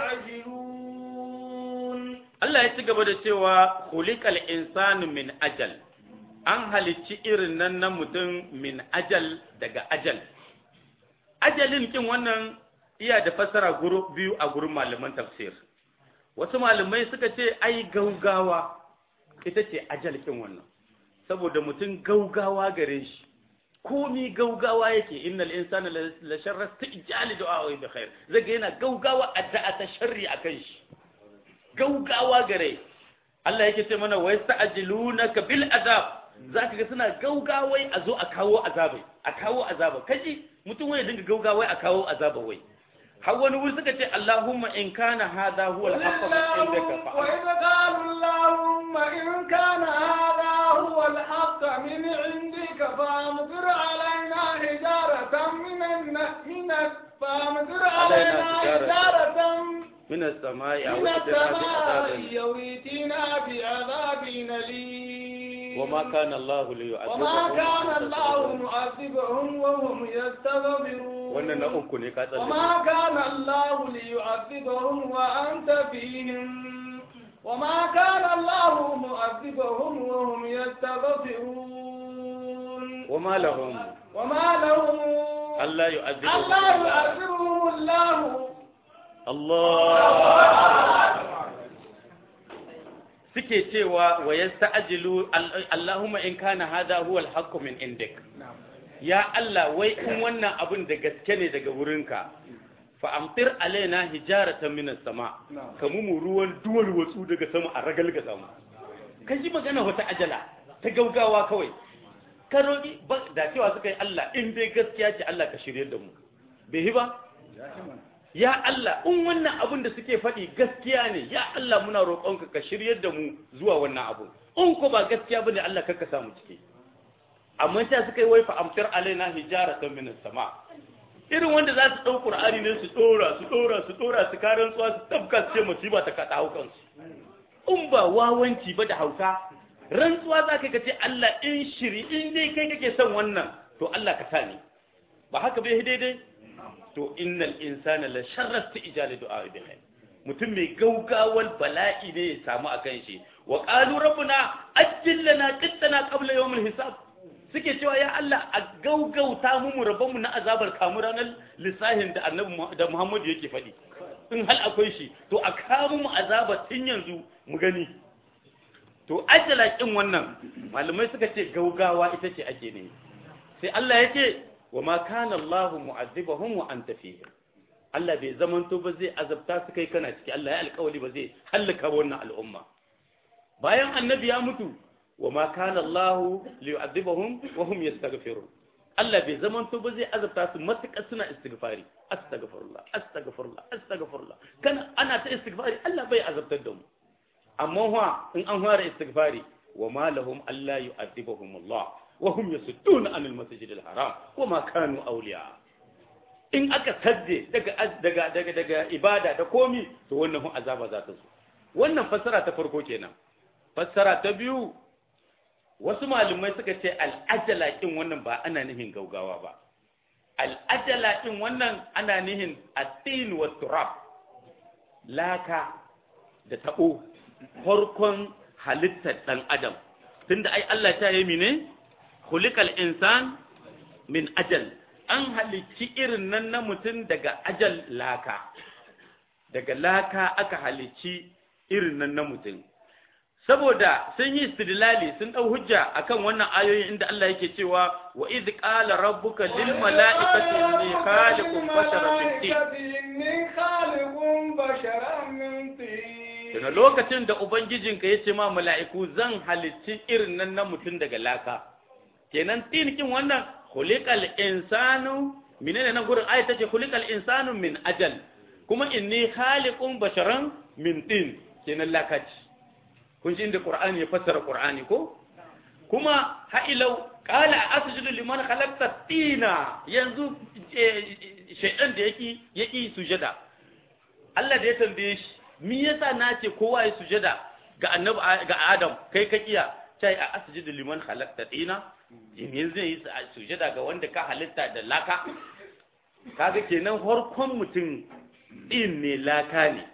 tasta'jilun Allah ya ci gaba da cewa khuliqal insanu min ajal an halicci irin nan na mutum min ajal daga ajal ajalin kin wannan iya da fassara biyu a gurin malaman tafsir wasu malamai suka ce ai gaugawa ita ce ajal kin wannan saboda mutum gaugawa gare shi komi gaugawa yake innal insana la sharra istijali du'a wa bi khair zaga yana gaugawa addu'a ta sharri akan shi gaugawa gare Allah yake ce mana wa yasta'jilunaka bil azab zaka ga suna gaugawai a zo a kawo azabai a kawo azaba kaji mutum wai dinga gaugawai a kawo azaba wai har wani wuri suka ce Allahumma in kana hadha huwa al-haqq min indaka fa وإذ قالوا اللهم إن كان هذا هو الحق من عندك فأمطر علينا حجارة من الن... من ال... فأمطر علينا حجارة من السماء أو من ائتنا بعذاب السماء يويتنا بعذاب أليم وما كان الله وما ليعذبهم كان الله معذبهم وهم يستغفرون wannan na uku ne ka tsalle وما كان الله ليعذبهم وأنت فيهم وما كان الله معذبهم وهم يستغفرون وما لهم وما لهم Allah yu'adhibuhum ألا يعذبهم الله Allah suke cewa wa yasta'jilu Allahumma in kana hadha huwa al-haqq min indik ya Allah wai in wannan abin da gaske ne daga wurinka fa amtir alaina hijaratan min as-sama kamu mu ruwan duwal watsu daga sama a ragalgaza mu kai ji magana wata ajala ta gaugawa kawai ka roƙi ba- da cewa suka yi Allah in dai gaskiya ce Allah ka shirye da mu bai yi ba ya Allah in wannan abin da suke faɗi gaskiya ne ya Allah muna roƙonka ka shiryar da mu zuwa wannan abu in ko ba gaskiya bane Allah kar ka samu ciki amma sai suka yi waifa amtar alaina hijaratan min sama irin wanda za su ɗau Qur'ani ne su ɗora su ɗora su ɗora su karan tsuwa su tabka su ce musiba ta kaɗa haukan su in ba wawanci ba da hauka rantsuwa za ka ce Allah in shiri in dai kai kake son wannan to Allah ka sa ni ba haka bai daidai to innal insana la sharrasta ijali du'a bihi mutum mai gaugawar bala'i ne ya samu akan shi wa qalu rabbuna ajjil lana qittana qabla yawm hisab suke cewa ya Allah a gaugauta mu mu rabon mu na azabar kamu ranar lissahin da annabi Mu- da Muhammad yake faɗi in hal akwai shi to a kawo mu azaba tun yanzu mu gani to ajala kin wannan malamai suka ce gaugawa ita ce ake ne sai Allah ya ce wa ma kana Allah mu'azzibahum wa anta fihim Allah bai zamanto ba zai azabta su kai kana ciki Allah ya alƙawari ba zai halaka wannan al'umma bayan annabi ya mutu wa ma kana Allah liyu'azzibahum wa hum yastaghfirun Allah bai zamanto ba zai azabta su matuƙar suna istighfari astaghfirullah astaghfirullah astaghfirullah kana ana ta istighfari Allah bai azabtar da mu amma wa in an fara istighfari wa ma lahum alla yu'adhibuhum Allah wa hum yasudduna anil masjidil haram wa ma kanu awliya in aka sadde daga daga daga daga ibada da komi to wannan hun azaba za ta zo wannan fassara ta farko kenan fassara ta biyu wasu malumai suka ce al'ajala kin wannan ba ana nihin gaugawa ba al'ajala kin wannan ana nihin atin wa turab laka da tabo farkon halittar ɗan adam tunda ai Allah ta yi mine khuliqal insan min ajal an halicci irin nan na mutum daga ajal laka daga laka aka halicci irin nan na mutum saboda sun yi istidlali sun dau hujja akan wannan ayoyin inda Allah yake cewa wa idh qala rabbuka lil mala'ikati inni khaliqun basharan min tin إني خالق بشرا من طين daga lokacin da ubangijinka ya ce ma mala'iku zan halicci irin nan na mutum daga laka kenan tinikin wannan khuliqal insanu menene nan gurin ayat tace khuliqal insanu min ajal kuma inni khaliqun basharan min tin kenan lakaci kun ji inda qur'ani ya fassara qur'ani ko kuma ha'ilau qala asjudu liman khalaqta tina yanzu shaydan da yake yake sujada Allah da ya tambaye shi me yasa na ce kowa ya sujada ga annabi ga Adam kai ka kiya sai a asjudu liman khalaqta tina in yanzu yi sujada ga wanda ka halitta da laka kaga kenan farkon mutum din ne laka ne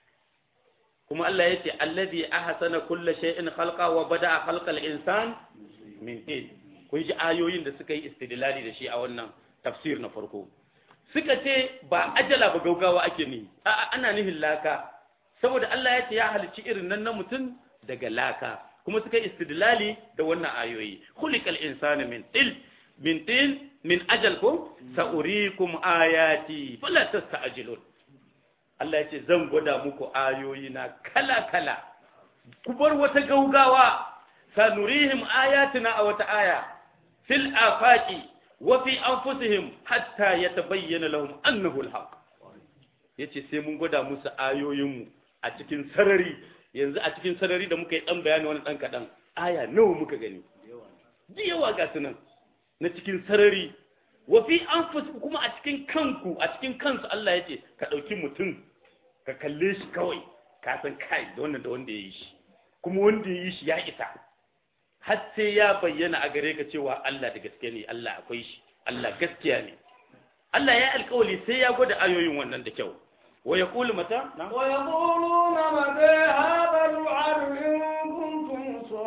kuma Allah yace alladhi ahsana kulla shay'in khalqa wa bada'a khalqal insan min tin kun ji ayoyin da suka yi istidlali da shi a wannan tafsir na farko suka ce ba ajala ba gaugawa ake ni a'a ana nihin laka saboda Allah ya ce ya halicci irin nan na mutum daga laka kuma suka yi istidlali da wannan ayoyi khuliqal insana min til min til min ajal ko sa'urikum ayati fala tasta'jilun Allah ya ce zan gwada muku ayoyi na kala kala ku bar wata gaugawa sanurihim ayatina a wata aya fil afaqi wa fi anfusihim hatta yatabayyana lahum annahu alhaq yace sai mun gwada musu ayoyinmu a cikin sarari yanzu a cikin sarari da muka yi dan bayani wani dan kadan aya nawa muka gani da yawa ga sunan na cikin sarari wa fi anfusikum kuma a cikin kanku a cikin kansu Allah yace ka dauki mutum ka kalle shi kawai ka san kai da wannan da wanda ya yi shi kuma wanda ya yi shi ya isa har sai ya bayyana a gare ka cewa Allah da gaske ne Allah akwai shi Allah gaskiya ne Allah ya alƙawali sai ya gwada ayoyin wannan da kyau wa yaqulu mata na ويقولون متى هذا الوعد إن كنتم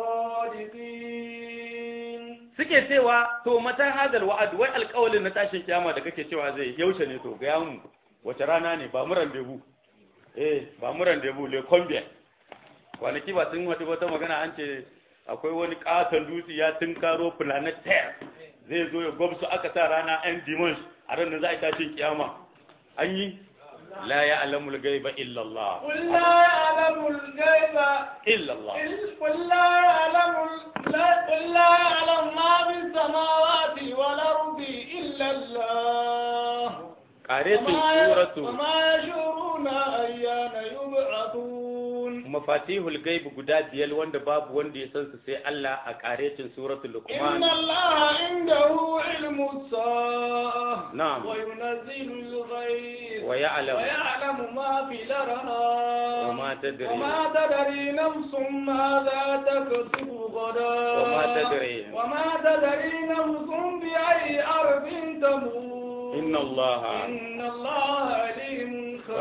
صادقين suke cewa to mata hadal wa'ad wai alƙawalin na tashin kiyama da kake cewa zai yaushe ne to ga mu wace rana ne ba mu rendezvous eh ba mu rendezvous le combien kwanaki ba sun wata wata magana an ce akwai wani katon dutse ya tunkaro planet terre zai zo ya gwabsu aka sa rana yan dimanche a ran da za a yi tashin kiyama an yi la ya alamul gaiba illallah قل لا يعلم الغيب illallah إل- قل لا يعلم ال- لا- قل لا يعلم ما في السماوات والأرض إلا الله qaretin وما ي- suratu وما يشعرون أيان يبعثون mafatihul gaib guda biyar wanda babu wanda ya san su sai Allah a qaretin suratul إن luqman الله عنده علم الساعة نعم. وينزل الغيث ويعلم ويعلم ما في الأرحام وما تدري وما تدري نفس ماذا تكسب غدا وما تدري وما تدري نفس بأي أرض تموت إن الله إن الله عليم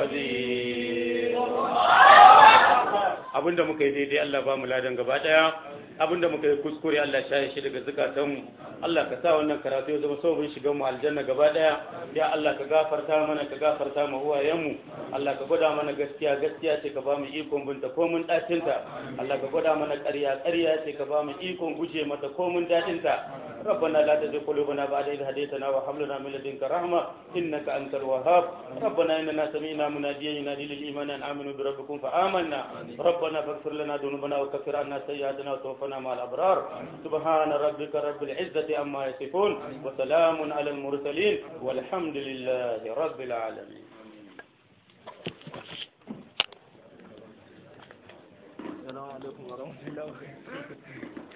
خبير. خبير abinda muka yi daidai Allah ba mu ladan gaba daya abinda muka yi kuskure Allah shaye shi daga zukatanmu Allah ka sa wannan karatu ya zama sabon shigan mu aljanna gaba daya ya Allah ka gafarta mana ka gafarta mu uwayenmu Allah ka gwada mana gaskiya gaskiya ce ka ba mu ikon binta ko mun dacinta Allah ka gwada mana ƙarya ƙarya ce ka ba mu ikon guje mata ko mun dacinta ربنا لا تزغ قلوبنا بعد إذ هديتنا وهب لنا من لدنك رحمة إنك أنت الوهاب ربنا إننا سمعنا مناديا ينادي للإيمان أن آمنوا بربكم فآمنا ربنا فاغفر لنا ذنوبنا وكفر عنا سيئاتنا وتوفنا مع الأبرار سبحان ربك رب العزة عما يصفون وسلام على المرسلين والحمد لله رب العالمين السلام عليكم ورحمة الله وبركاته